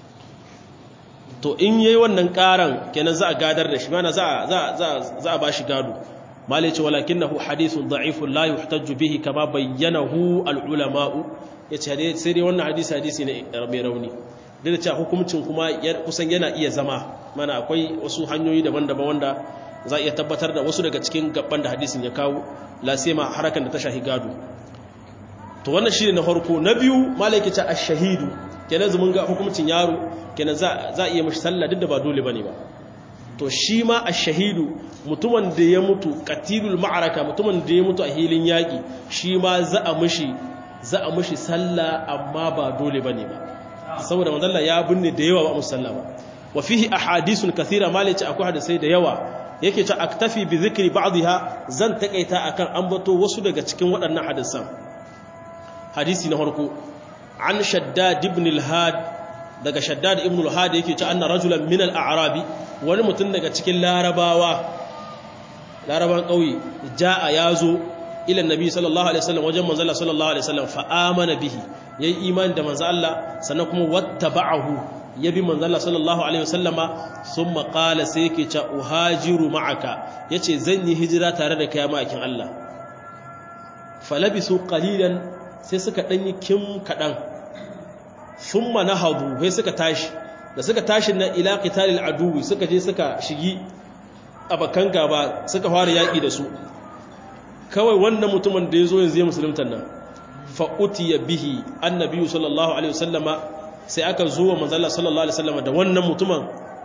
to in yi wannan ƙaran kenan za a gadar da shi mana za a ba shi gado malai ce walakinahu hadithun da'ifun la yuhtajju bihi kama bayyanahu al-ulama'u yace sai dai wannan hadisi hadisi ne mai rauni duk da cewa hukuncin kuma kusan yana iya zama mana akwai wasu hanyoyi daban-daban wanda za a iya tabbatar da wasu daga cikin gaban da hadisin ya kawo la sema harakan da ta shahi gado to wannan shine na farko na biyu malai ke ce ash-shahidu kenan zumun ga hukuncin yaro kenan za za iya mishi sallah duk da ba dole bane ba to shi ma ash-shahidu mutumin da ya mutu qatilul ma'araka mutumin da ya mutu a hilin yaki shi ma za a mishi za a mishi sallah amma ba dole bane ba saboda manzalla ya binne da yawa ba musalla ba wa fihi ahadithun kathira malaci akwai hadisai da yawa yake ta aktafi bi zikri ba'dha zan takaita akan ambato wasu daga cikin waɗannan hadisan hadisi na farko an shaddad ibn al-had daga shaddad ibn al-had yake ta anna rajulan min al-a'rabi wani mutum daga cikin larabawa laraban kauye jaa yazo ila annabi sallallahu alaihi wasallam wajen manzo Allah sallallahu alaihi wasallam fa amana bihi yayi imani da manzo Allah sannan kuma wattaba'ahu yabi manzo Allah sallallahu alaihi wasallama thumma qala sai yake ta uhajiru ma'aka yace zan yi hijira tare da kai ma'akin Allah falabisu qalilan sai suka dan yi kim kadan thumma nahadu sai suka tashi da suka tashi na ila qitalil aduwi suka je suka shigi abakan gaba suka fara yaki da su kawai wannan mutumin da ya zo yanzu ya musuluntan nan fa'utiya bihi annabiyu sallallahu alaihi wasallama sai aka zo wa manzala sallallahu alaihi wasallama da wannan mutumin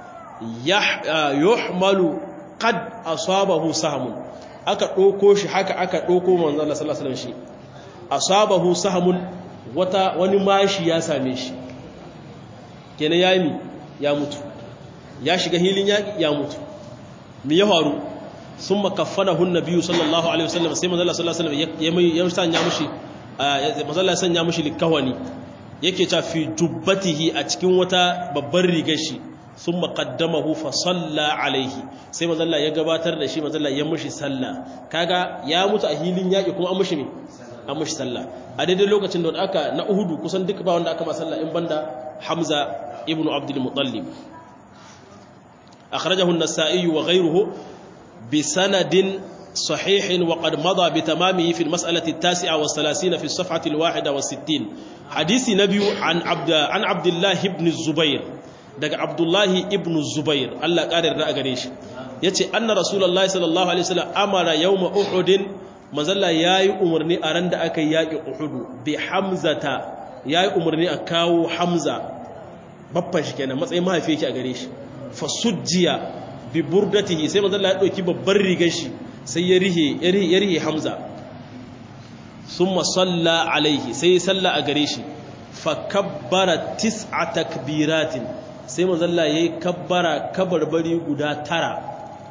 yuhmalu qad asabahu sahmun aka ɗauko shi haka aka ɗauko manzala sallallahu alaihi wasallam shi asabahu sahmun wata wani mashi ya same shi kenan ya yi ya mutu ya shiga hilin yaƙi ya mutu me ya faru sun makafanahu nabiyu sallallahu alaihi wasallam sai manzala sallallahu alaihi wasallam ya sanya mushi manzala sanya mushi likawani yake ta fi jubbatihi a cikin wata babbar rigar shi sun maƙaddamahu fa salla alaihi sai manzala ya gabatar da shi manzala ya mushi salla kaga ya mutu a hilin yaƙi kuma an mushi ne an mashi sallah a daidai lokacin da aka na uhudu kusan duka ba wanda aka ma sallah in banda hamza ibnu abdul muttalib akhrajahu an-nasa'i wa ghayruhu bi sanadin صحيح وقد مضى بتمامه في المسألة التاسعة والثلاثين في الصفحة الواحدة والستين حديث نبي عن عبد عن عبد الله بن الزبير دق عبد الله ابن الزبير الله قال الرأى yace anna rasulullahi sallallahu alaihi wasallam amara yawma uhud manzalla yayi umarni a ran da aka yaki uhud bi hamzata yayi umarni a kawo hamza babban shi kenan matsayin mahaifi yake a gare shi fasujjiya bi burdatihi sai manzalla ya dauki babbar rigar shi sai ya rihe ya rihe hamza thumma salla alaihi sai ya salla a gare shi fa kabbara tis'a takbiratin sai manzalla yayi kabbara kabarbari guda tara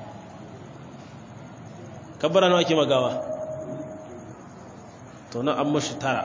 kabbara nawa ake magawa to nan an mashi tara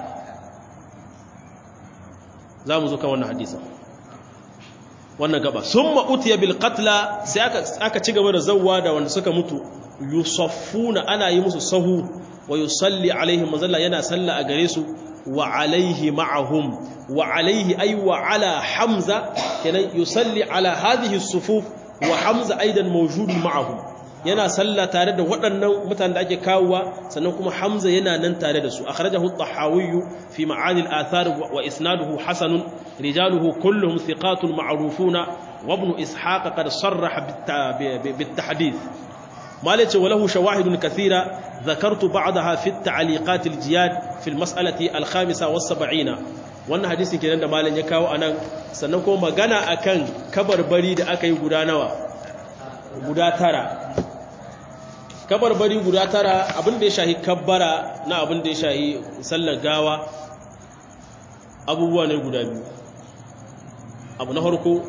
za mu zo kan wannan hadisan wannan gaba sun ma'utiya bil qatla sai aka ci gaba da zawwa da wanda suka mutu yusaffuna ana yi musu sahu wa yusalli alaihim mazalla yana salla a gare su wa alaihi ma'ahum wa alaihi ay wa ala hamza kenan yusalli ala hadhihi sufuf wa hamza aidan mawjudun ma'ahum yana salla tare da waɗannan mutanen da ake kawowa sannan kuma hamza yana nan tare da su akhrajahu at-tahawi fi ma'ani al-athar wa isnaduhu hasanun rijaluhu kulluhum thiqatun ma'rufuna wa ibn ishaq qad sarraha bit-tahdith مالك وله شواهد كثيرة ذكرت بعضها في التعليقات الجياد في المسألة الخامسة والسبعين wannan hadisin kenan da malam ya kawo anan sannan kuma magana akan kabarbari da aka yi guda nawa guda tara kabarbari guda tara abin da ya shahi kabbara na abin da ya shahi sallar gawa abubuwa ne guda biyu abu na harko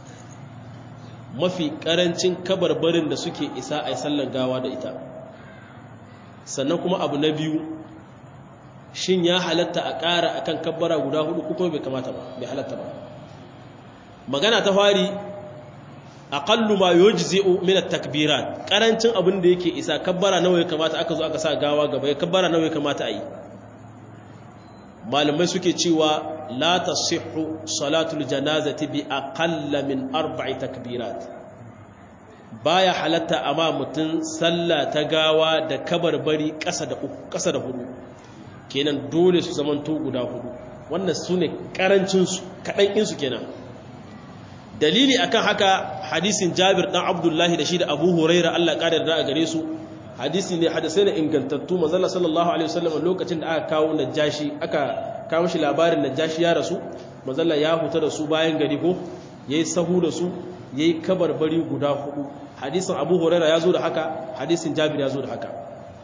mafi karancin kabarbarin da suke isa a sallar gawa da ita sannan kuma abu na biyu shin ya halatta a ƙara akan kabbara guda hudu kuma bai kamata ba bai halatta ba magana ta fari aqallu ma yujzi'u min at-takbirat karancin abin da yake isa kabbara nawa ya kamata aka zo aka sa gawa gaba ya kabbara nawa ya kamata a yi malamai suke cewa la tasihhu salatul janazati bi aqalla min arba'i takbirat baya halatta amma mutun sallah ta gawa da kabarbari ƙasa da uku ƙasa da hudu kenan dole su zamanto guda hudu wannan sune karancin su kadan in su kenan dalili akan haka hadisin Jabir dan Abdullahi da shi da Abu Huraira Allah ƙara da a gare su hadisi ne hadisai ne ingantattu manzala sallallahu alaihi wasallam lokacin da aka kawo najashi aka kawo shi labarin najashi ya rasu manzala ya huta da su bayan gari ko yayi sahu da su yayi kabarbari guda hudu hadisin Abu Huraira ya zo da haka hadisin Jabir ya zo da haka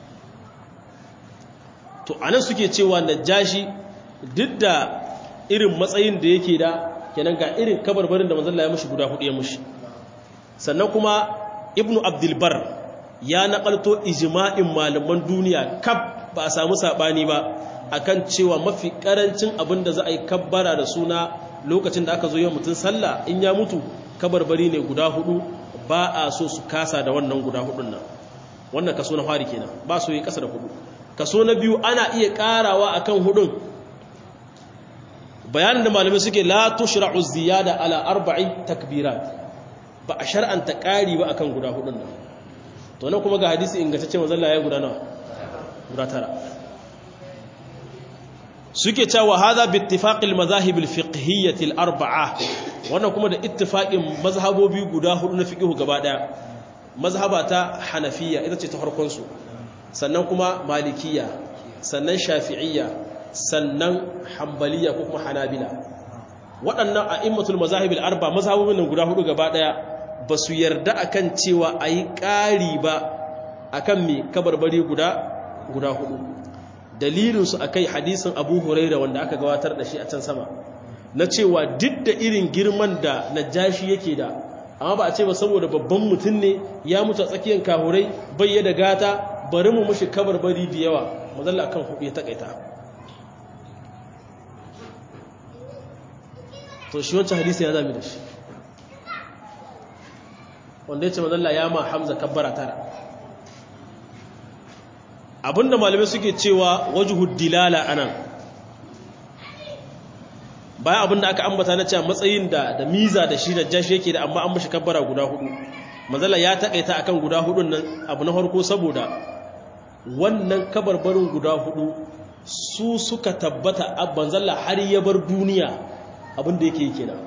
to anan suke cewa najashi duk da irin matsayin da yake da kenan ga irin kabarbarin da manzala ya mushi guda hudu ya mushi sannan kuma ibnu abdul bar ya nakalto ijma'in malaman duniya kaf ba a samu sabani ba akan cewa mafi karancin abin da za a yi kabbara da suna lokacin da aka zo yin mutum sallah in ya mutu kabarbari ne guda hudu ba a so su kasa da wannan guda hudun nan wannan kaso na fari kenan ba su yi kasa da hudu kaso na biyu ana iya karawa akan hudun bayanin da malamai suke la tushra'u ziyada ala arba'i takbirat ba a shar'anta kari ba akan guda hudun nan to nan kuma ga hadisi ingantacce manzon Allah ya guda nawa guda tara suke cewa hadha bi ittifaqil madahib al fiqhiyyah al arba'a wannan kuma da ittifaqin mazhabobi guda hudu na fiqhu gaba daya mazhaba ta hanafiyya ita ce ta farkon su sannan kuma malikiyya sannan shafi'iyya sannan hanbaliya ko kuma hanabila waɗannan a'immatul mazahib al arba mazhabobin nan guda hudu gaba daya ba su yarda akan cewa a yi ƙari ba akan mai kabarbari guda guda hudu dalilinsu a kai hadisin abu huraira wanda aka gabatar da shi a can sama na cewa duk da irin girman da najashi yake da amma ba a ce ba saboda babban mutum ne ya mutu a tsakiyar kahurai bai da gata bari mu mushi kabarbari da yawa mazalla akan hudu ya takaita to shi wancan hadisi ya zami da shi wanda ya ce mazalla ya ma hamza kabbara tara abinda malamai suke cewa wajhud dilala anan bayan abinda aka ambata na cewa matsayin da da miza da shi da jashi yake da amma an mashi kabbara guda hudu manzala ya takaita akan guda hudun nan abu na farko saboda wannan kabarbarin guda hudu su suka tabbata abban zalla har ya bar duniya abinda yake yi kenan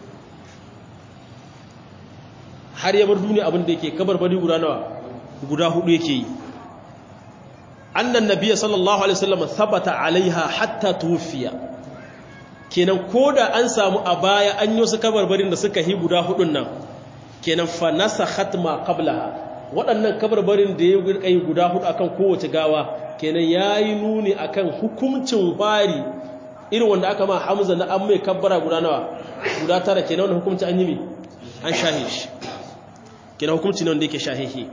har ya bar duniya abinda yake kabarbari guda nawa guda hudu yake yi annan nabiyyi sallallahu alaihi wasallam thabata alaiha hatta tuwfiya kenan koda an samu a baya an yi wasu kabarbarin da suka yi guda hudun nan kenan fa nasakhat ma qablaha waɗannan kabarbarin da ya yi guda hudu akan kowace gawa kenan yayi nuni akan hukuncin fari irin wanda aka ma Hamza na an mai kabbara guda nawa guda tara kenan wannan hukunci an yi mi an shahe shi kenan hukunci ne wanda yake shahihi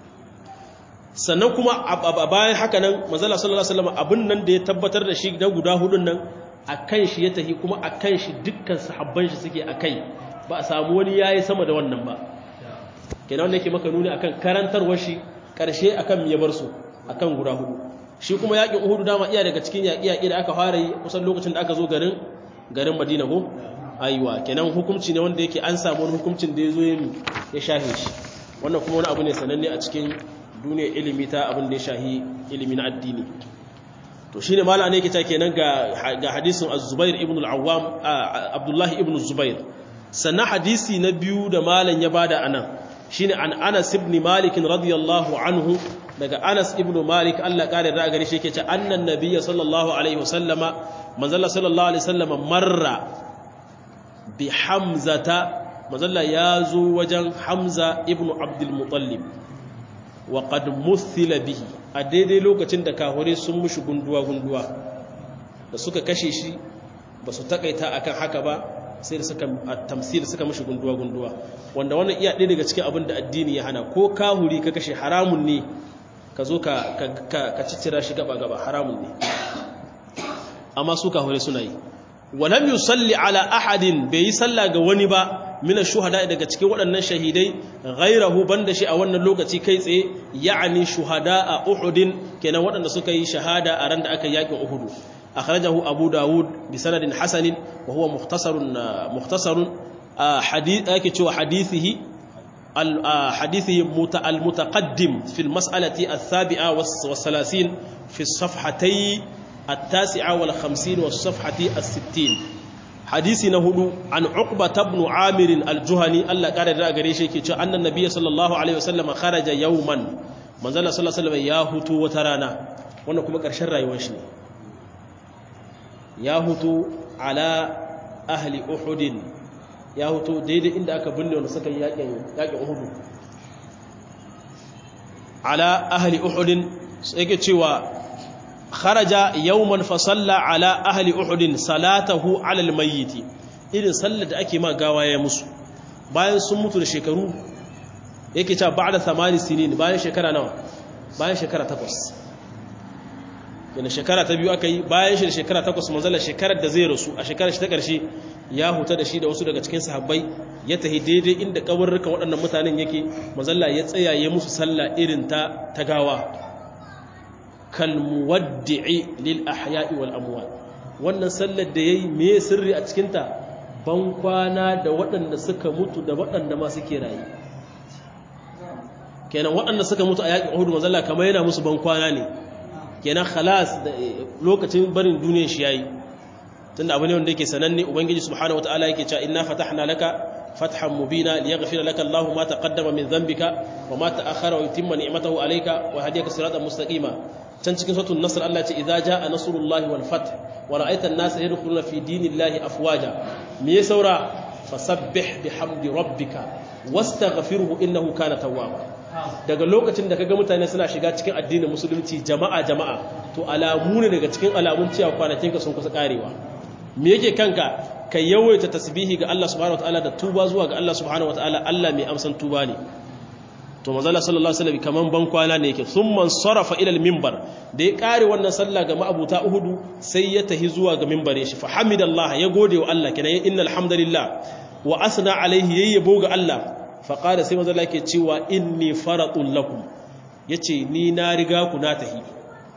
sannan kuma a bayan haka nan manzala sallallahu alaihi wasallam abin nan da ya tabbatar da shi da guda hudun nan akan shi ya tahi kuma akan shi dukkan sahabban shi suke akai ba a samu wani yayi sama da wannan ba kenan wanda yake maka nuni akan karantarwar shi karshe akan ya bar su akan guda hudu shi kuma yakin Uhud dama iya daga cikin yaki yaki da aka fara yi kusan lokacin da aka zo garin garin Madina ko aiwa kenan hukunci ne wanda yake an samu wani hukuncin da ya zo ya shahe shi wannan kuma wani abu ne sananne a cikin duniyar ilimi ta abin da ya shahi ilimi na addini to shine mala ne kita kenan ga ga hadisin az-zubair ibn al-awwam abdullahi ibn zubair sannan hadisi na biyu da malan ya bada anan shine an Anas ibn Malik radiyallahu anhu daga Anas ibn Malik Allah kare da gare shi yake ce annan nabiyyi sallallahu alaihi wasallama manzalla sallallahu alaihi wasallama marra bi hamzata manzalla ya zo wajen Hamza ibn Abdul Muttalib wa qad muthila bihi a daidai lokacin da kahure sun mushi gunduwa gunduwa da suka kashe shi ba su takaita akan haka ba sai da suka tamsil suka mushi gunduwa gunduwa wanda wannan iya ɗaya daga cikin abin da addini ya hana ko kahuri ka kashe haramun ne ka zo ka ka ciccira shi gaba gaba haramun ne amma su kahure suna yi walam yusalli ala ahadin bai yi sallah ga wani ba mina shuhada daga cikin waɗannan shahidai ghairahu banda shi a wannan lokaci kai tsaye ya'ani shuhada a uhudin kenan waɗanda suka yi shahada a ran da aka yakin uhudu akhrajahu abu dawud bi sanadin hasanin wa huwa mukhtasarun mukhtasarun hadith yake cewa hadithihi حديثه المتقدم في المسألة السابعة والثلاثين في الصفحتي التاسعة والخمسين والصفحة الستين حديث نهدو عن عقبة بن عامر الجهني الله قال رأى قريشي كي أن النبي صلى الله عليه وسلم خرج يوما من ذلك صلى الله عليه وسلم ياهتو وترانا وانا كما قرشن رأي وشني ياهتو على أهل أحد ياهتو ديدي إند أكا بني ونسكا ياكي أحد على أهل أحد سيكي تشيوا kharaja yawman fa salla ala ahli uhud salatahu ala almayyit irin sallar da ake ma gawa ya musu bayan sun mutu da shekaru yake cewa ba'da 8 sinin bayan shekara nawa bayan shekara 8 yana shekara ta biyu akai bayan shi da shekara 8 manzala shekarar da zai rasu a shekarar shi ta karshe ya huta da shi da wasu daga cikin sahabbai ya tahi daidai inda kabarrukan waɗannan mutanen yake manzala ya tsaya ya musu sallah irin ta ta gawa kalmuwaddi'i lil ahya'i wal amwat wannan sallar da yayi me sirri a cikin ta ban kwana da waɗanda suka mutu da waɗanda ma suke rayi kenan waɗanda suka mutu a yaƙin Uhud manzo Allah kamar yana musu ban kwana ne kenan khalas da lokacin barin duniyar shi yayi tunda abu ne wanda yake sananne ubangiji subhanahu wataala yake cewa inna fatahna laka فتحا مبينا ليغفر لك الله ما تقدم من ذنبك وما تأخر ويتم نعمته عليك وهديك صراطا مستقيما can cikin sautin nasar Allah ce idza jaa nasrullahi wal fath wa ra'aita an-nasa yadkhuluna fi dinillahi afwaja me ya saura fasabbih bihamdi rabbika wastaghfirhu innahu kana tawwaba daga lokacin da kaga mutane suna shiga cikin addinin musulunci jama'a jama'a to alamu ne daga cikin alamun cewa kwanakinka sun kusa karewa me yake kanka ka yawaita tasbihi ga Allah subhanahu wataala da tuba zuwa ga Allah subhanahu wataala Allah mai amsan tuba ne to manzala sallallahu alaihi wasallam kaman ban kwana ne yake thumma sarafa ila al-minbar da ya kare wannan sallah ga ma'abuta uhudu sai ya tahi zuwa ga minbare shi fa hamidallah ya gode wa Allah kenan innal hamdalillah wa asna alaihi yayyabo ga Allah fa qala sai manzala yake cewa inni faratun lakum yace ni na riga ku na tahi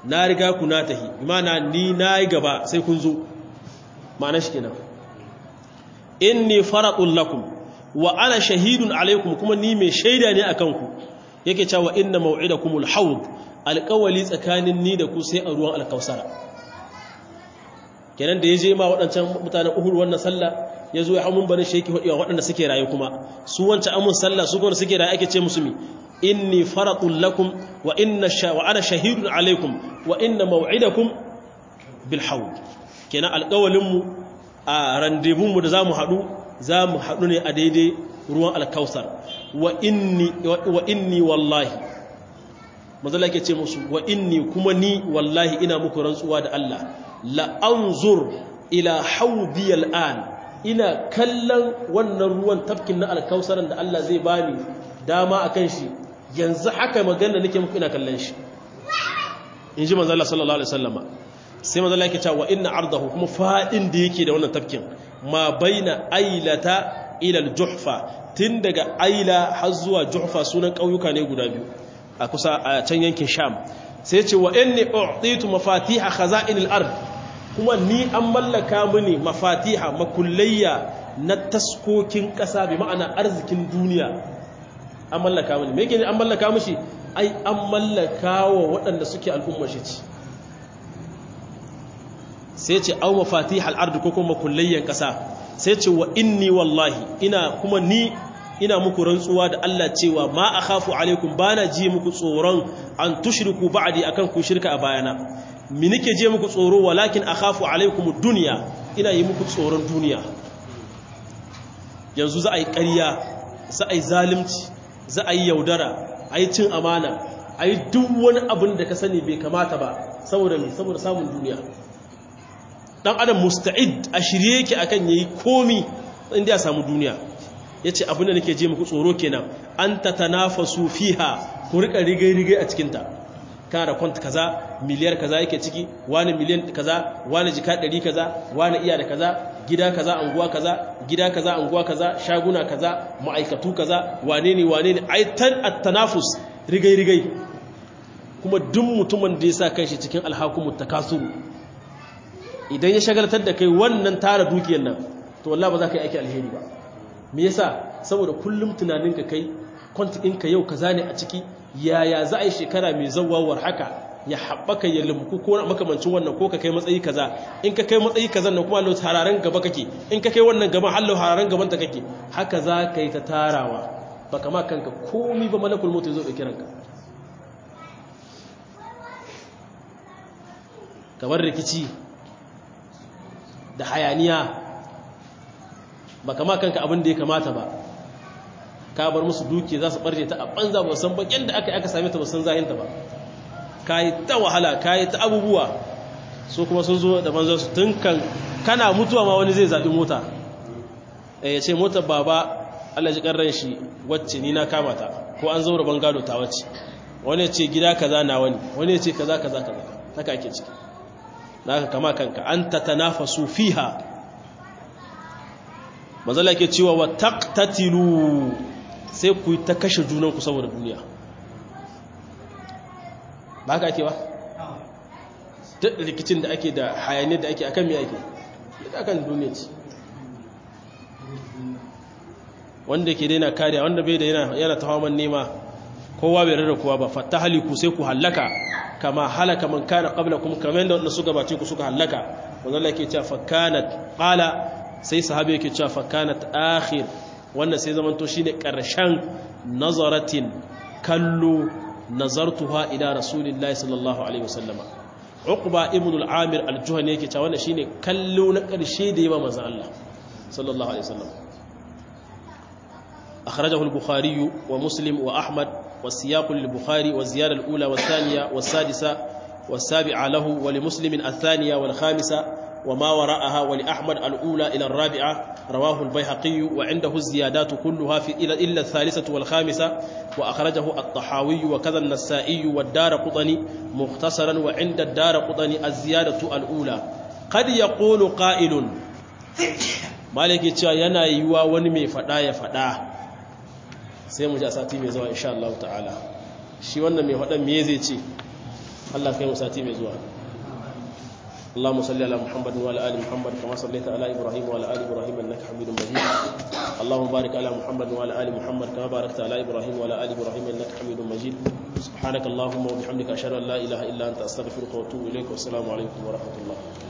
na riga ku na tahi imana ni na yi gaba sai kun zo ma'ana shi kenan inni faradun lakum wa ana shahidun alaikum kuma ni mai shaida ne akan ku yake cewa inna maw'idakumul hawd alƙawali tsakanin ni da ku sai a ruwan alkausara kenan da ya je ma waɗancan mutanen uhur wannan sallah ya zo ya hamun barin shi yake hudewa waɗanda suke rayu kuma su wancan amun sallah su kuma suke rayu ake ce musu mi inni faradun lakum wa inna wa ana shahidun alaikum wa inna maw'idakum bil hawd kenan alƙawalin mu a rendezvous mu da zamu haɗu zamu haɗu ne a daidai ruwan alkausar wa inni wa inni wallahi manzala yake ce musu wa inni kuma ni wallahi ina muku rantsuwa da Allah la anzur ila hawdi al'an ina kallon wannan ruwan tafkin na alkausaran da Allah zai bani dama akan shi yanzu haka magana nake muku ina kallon shi in ji manzala sallallahu alaihi wasallama sai manzala yake cewa inna ardahu kuma fadin da yake da wannan tafkin ma baina ailata ila al-juhfa tun daga aila har zuwa juhfa sunan kauyuka ne guda biyu a kusa a can yankin sham sai ce wa inni u'titu mafatiha khaza'inil ard kuma ni an mallaka mini mafatiha makullayya na taskokin kasa bi ma'ana arzikin duniya an mallaka mini me yake ne an mallaka mishi ai an mallaka wa waɗanda suke al'ummar shi ci sai ce au mafatihal ard ko kuma makullayyan kasa sai ce wa inni wallahi ina kuma ni ina muku rantsuwa da Allah cewa ma akhafu alaikum bana ji muku tsoron an tushriku ba'di akan ku shirka a bayana mi nake je muku tsoro walakin akhafu alaikum dunya ina yi muku tsoron duniya yanzu za a yi ƙarya za a yi zalunci za a yi yaudara a yi cin amana a yi duk wani abin da ka sani bai kamata ba saboda me saboda samun duniya dan adam musta'id a shirye yake akan yayi komi inda ya samu duniya ya ce abinda nake je muku tsoro kenan an ta tanafasu fiha ku rika rigai-rigai a cikinta kana da kwanta kaza miliyar kaza yake ciki wani miliyan kaza wani jika ɗari kaza wani iya da kaza gida kaza anguwa kaza gida kaza anguwa kaza shaguna kaza ma'aikatu kaza wane ne wane ne aitan at-tanafus rigai-rigai kuma duk mutumin da ya sa kanshi cikin alhakumut takasuru idan ya shagaltar da kai wannan tara dukiyar nan to wallahi ba za ka yi aiki alheri ba me yasa saboda kullum tunaninka kai kwanti ɗinka yau kaza ne a ciki yaya za a yi shekara mai zawawar haka ya haɓaka ya limku ko makamancin wannan ko ka kai matsayi kaza in ka kai matsayi kaza na kuma hallo hararen gaba kake in ka kai wannan gaban hallo hararen gaban ta kake haka za ka yi ta tarawa ba kama kanka komi ba malakul mutu zo ɗauki ranka kamar rikici da hayaniya ba kama kanka abin da ya kamata ba ka bar musu duki za su barje ta a banza ba san bakin da aka aka same ta ba san zahinta ba ka yi ta wahala ka yi ta abubuwa so kuma sun zo da banzan su tun kan kana mutuwa ma wani zai zaɓi mota ya ce motar baba Allah ji ƙarran shi wacce ni na kama ta ko an zaura ban gado ta wacce wani ya ce gida kaza na wani wani ya ce kaza kaza kaza haka ake ciki da aka kama kanka an ta tanafasu fiha mazala ke cewa wa taqtatilu sai ku ta kashe junanku saboda duniya ba ka ake ba duk rikicin da ake da hayaniyar da ake akan me ake duk akan duniya ce wanda ke daina kariya wanda bai da yana ta hawan nema kowa bai rarra kowa ba fatta haliku sai ku hallaka kama halaka man kana qablakum kamar yadda wanda suka bace ku suka hallaka wanda Allah ke cewa fakanat qala sai sahabi yake cewa fakanat akhir wannan sai zamanto shine karshen nazaratin kallo nazartuha ila rasulillahi sallallahu alaihi wasallama uqba ibn al-amir al-juhani yake cewa wannan shine kallo na karshe da yawa manzon Allah sallallahu alaihi wasallam akhrajahu al-bukhari wa muslim wa ahmad والسياق للبخاري والزيادة الأولى والثانية والسادسة والسابعة له ولمسلم الثانية والخامسة وما وراءها ولأحمد الأولى إلى الرابعة رواه البيهقي وعنده الزيادات كلها في إلا الثالثة والخامسة وأخرجه الطحاوي وكذا النسائي والدار قطني مختصرا وعند الدار قطني الزيادة الأولى قد يقول قائل مالك ينا يوا ونمي فدا يفدا sai mu ji a sati mai zuwa insha Allah ta'ala shi wannan mai faɗan me zai ce Allah kai mu sati mai zuwa اللهم صل على محمد وعلى ال محمد كما صليت على ابراهيم وعلى ال ابراهيم انك حميد مجيد اللهم بارك على محمد وعلى ال محمد كما باركت على ابراهيم وعلى ال ابراهيم انك حميد مجيد سبحانك اللهم وبحمدك اشهد ان لا اله الا انت استغفرك واتوب اليك والسلام عليكم ورحمه الله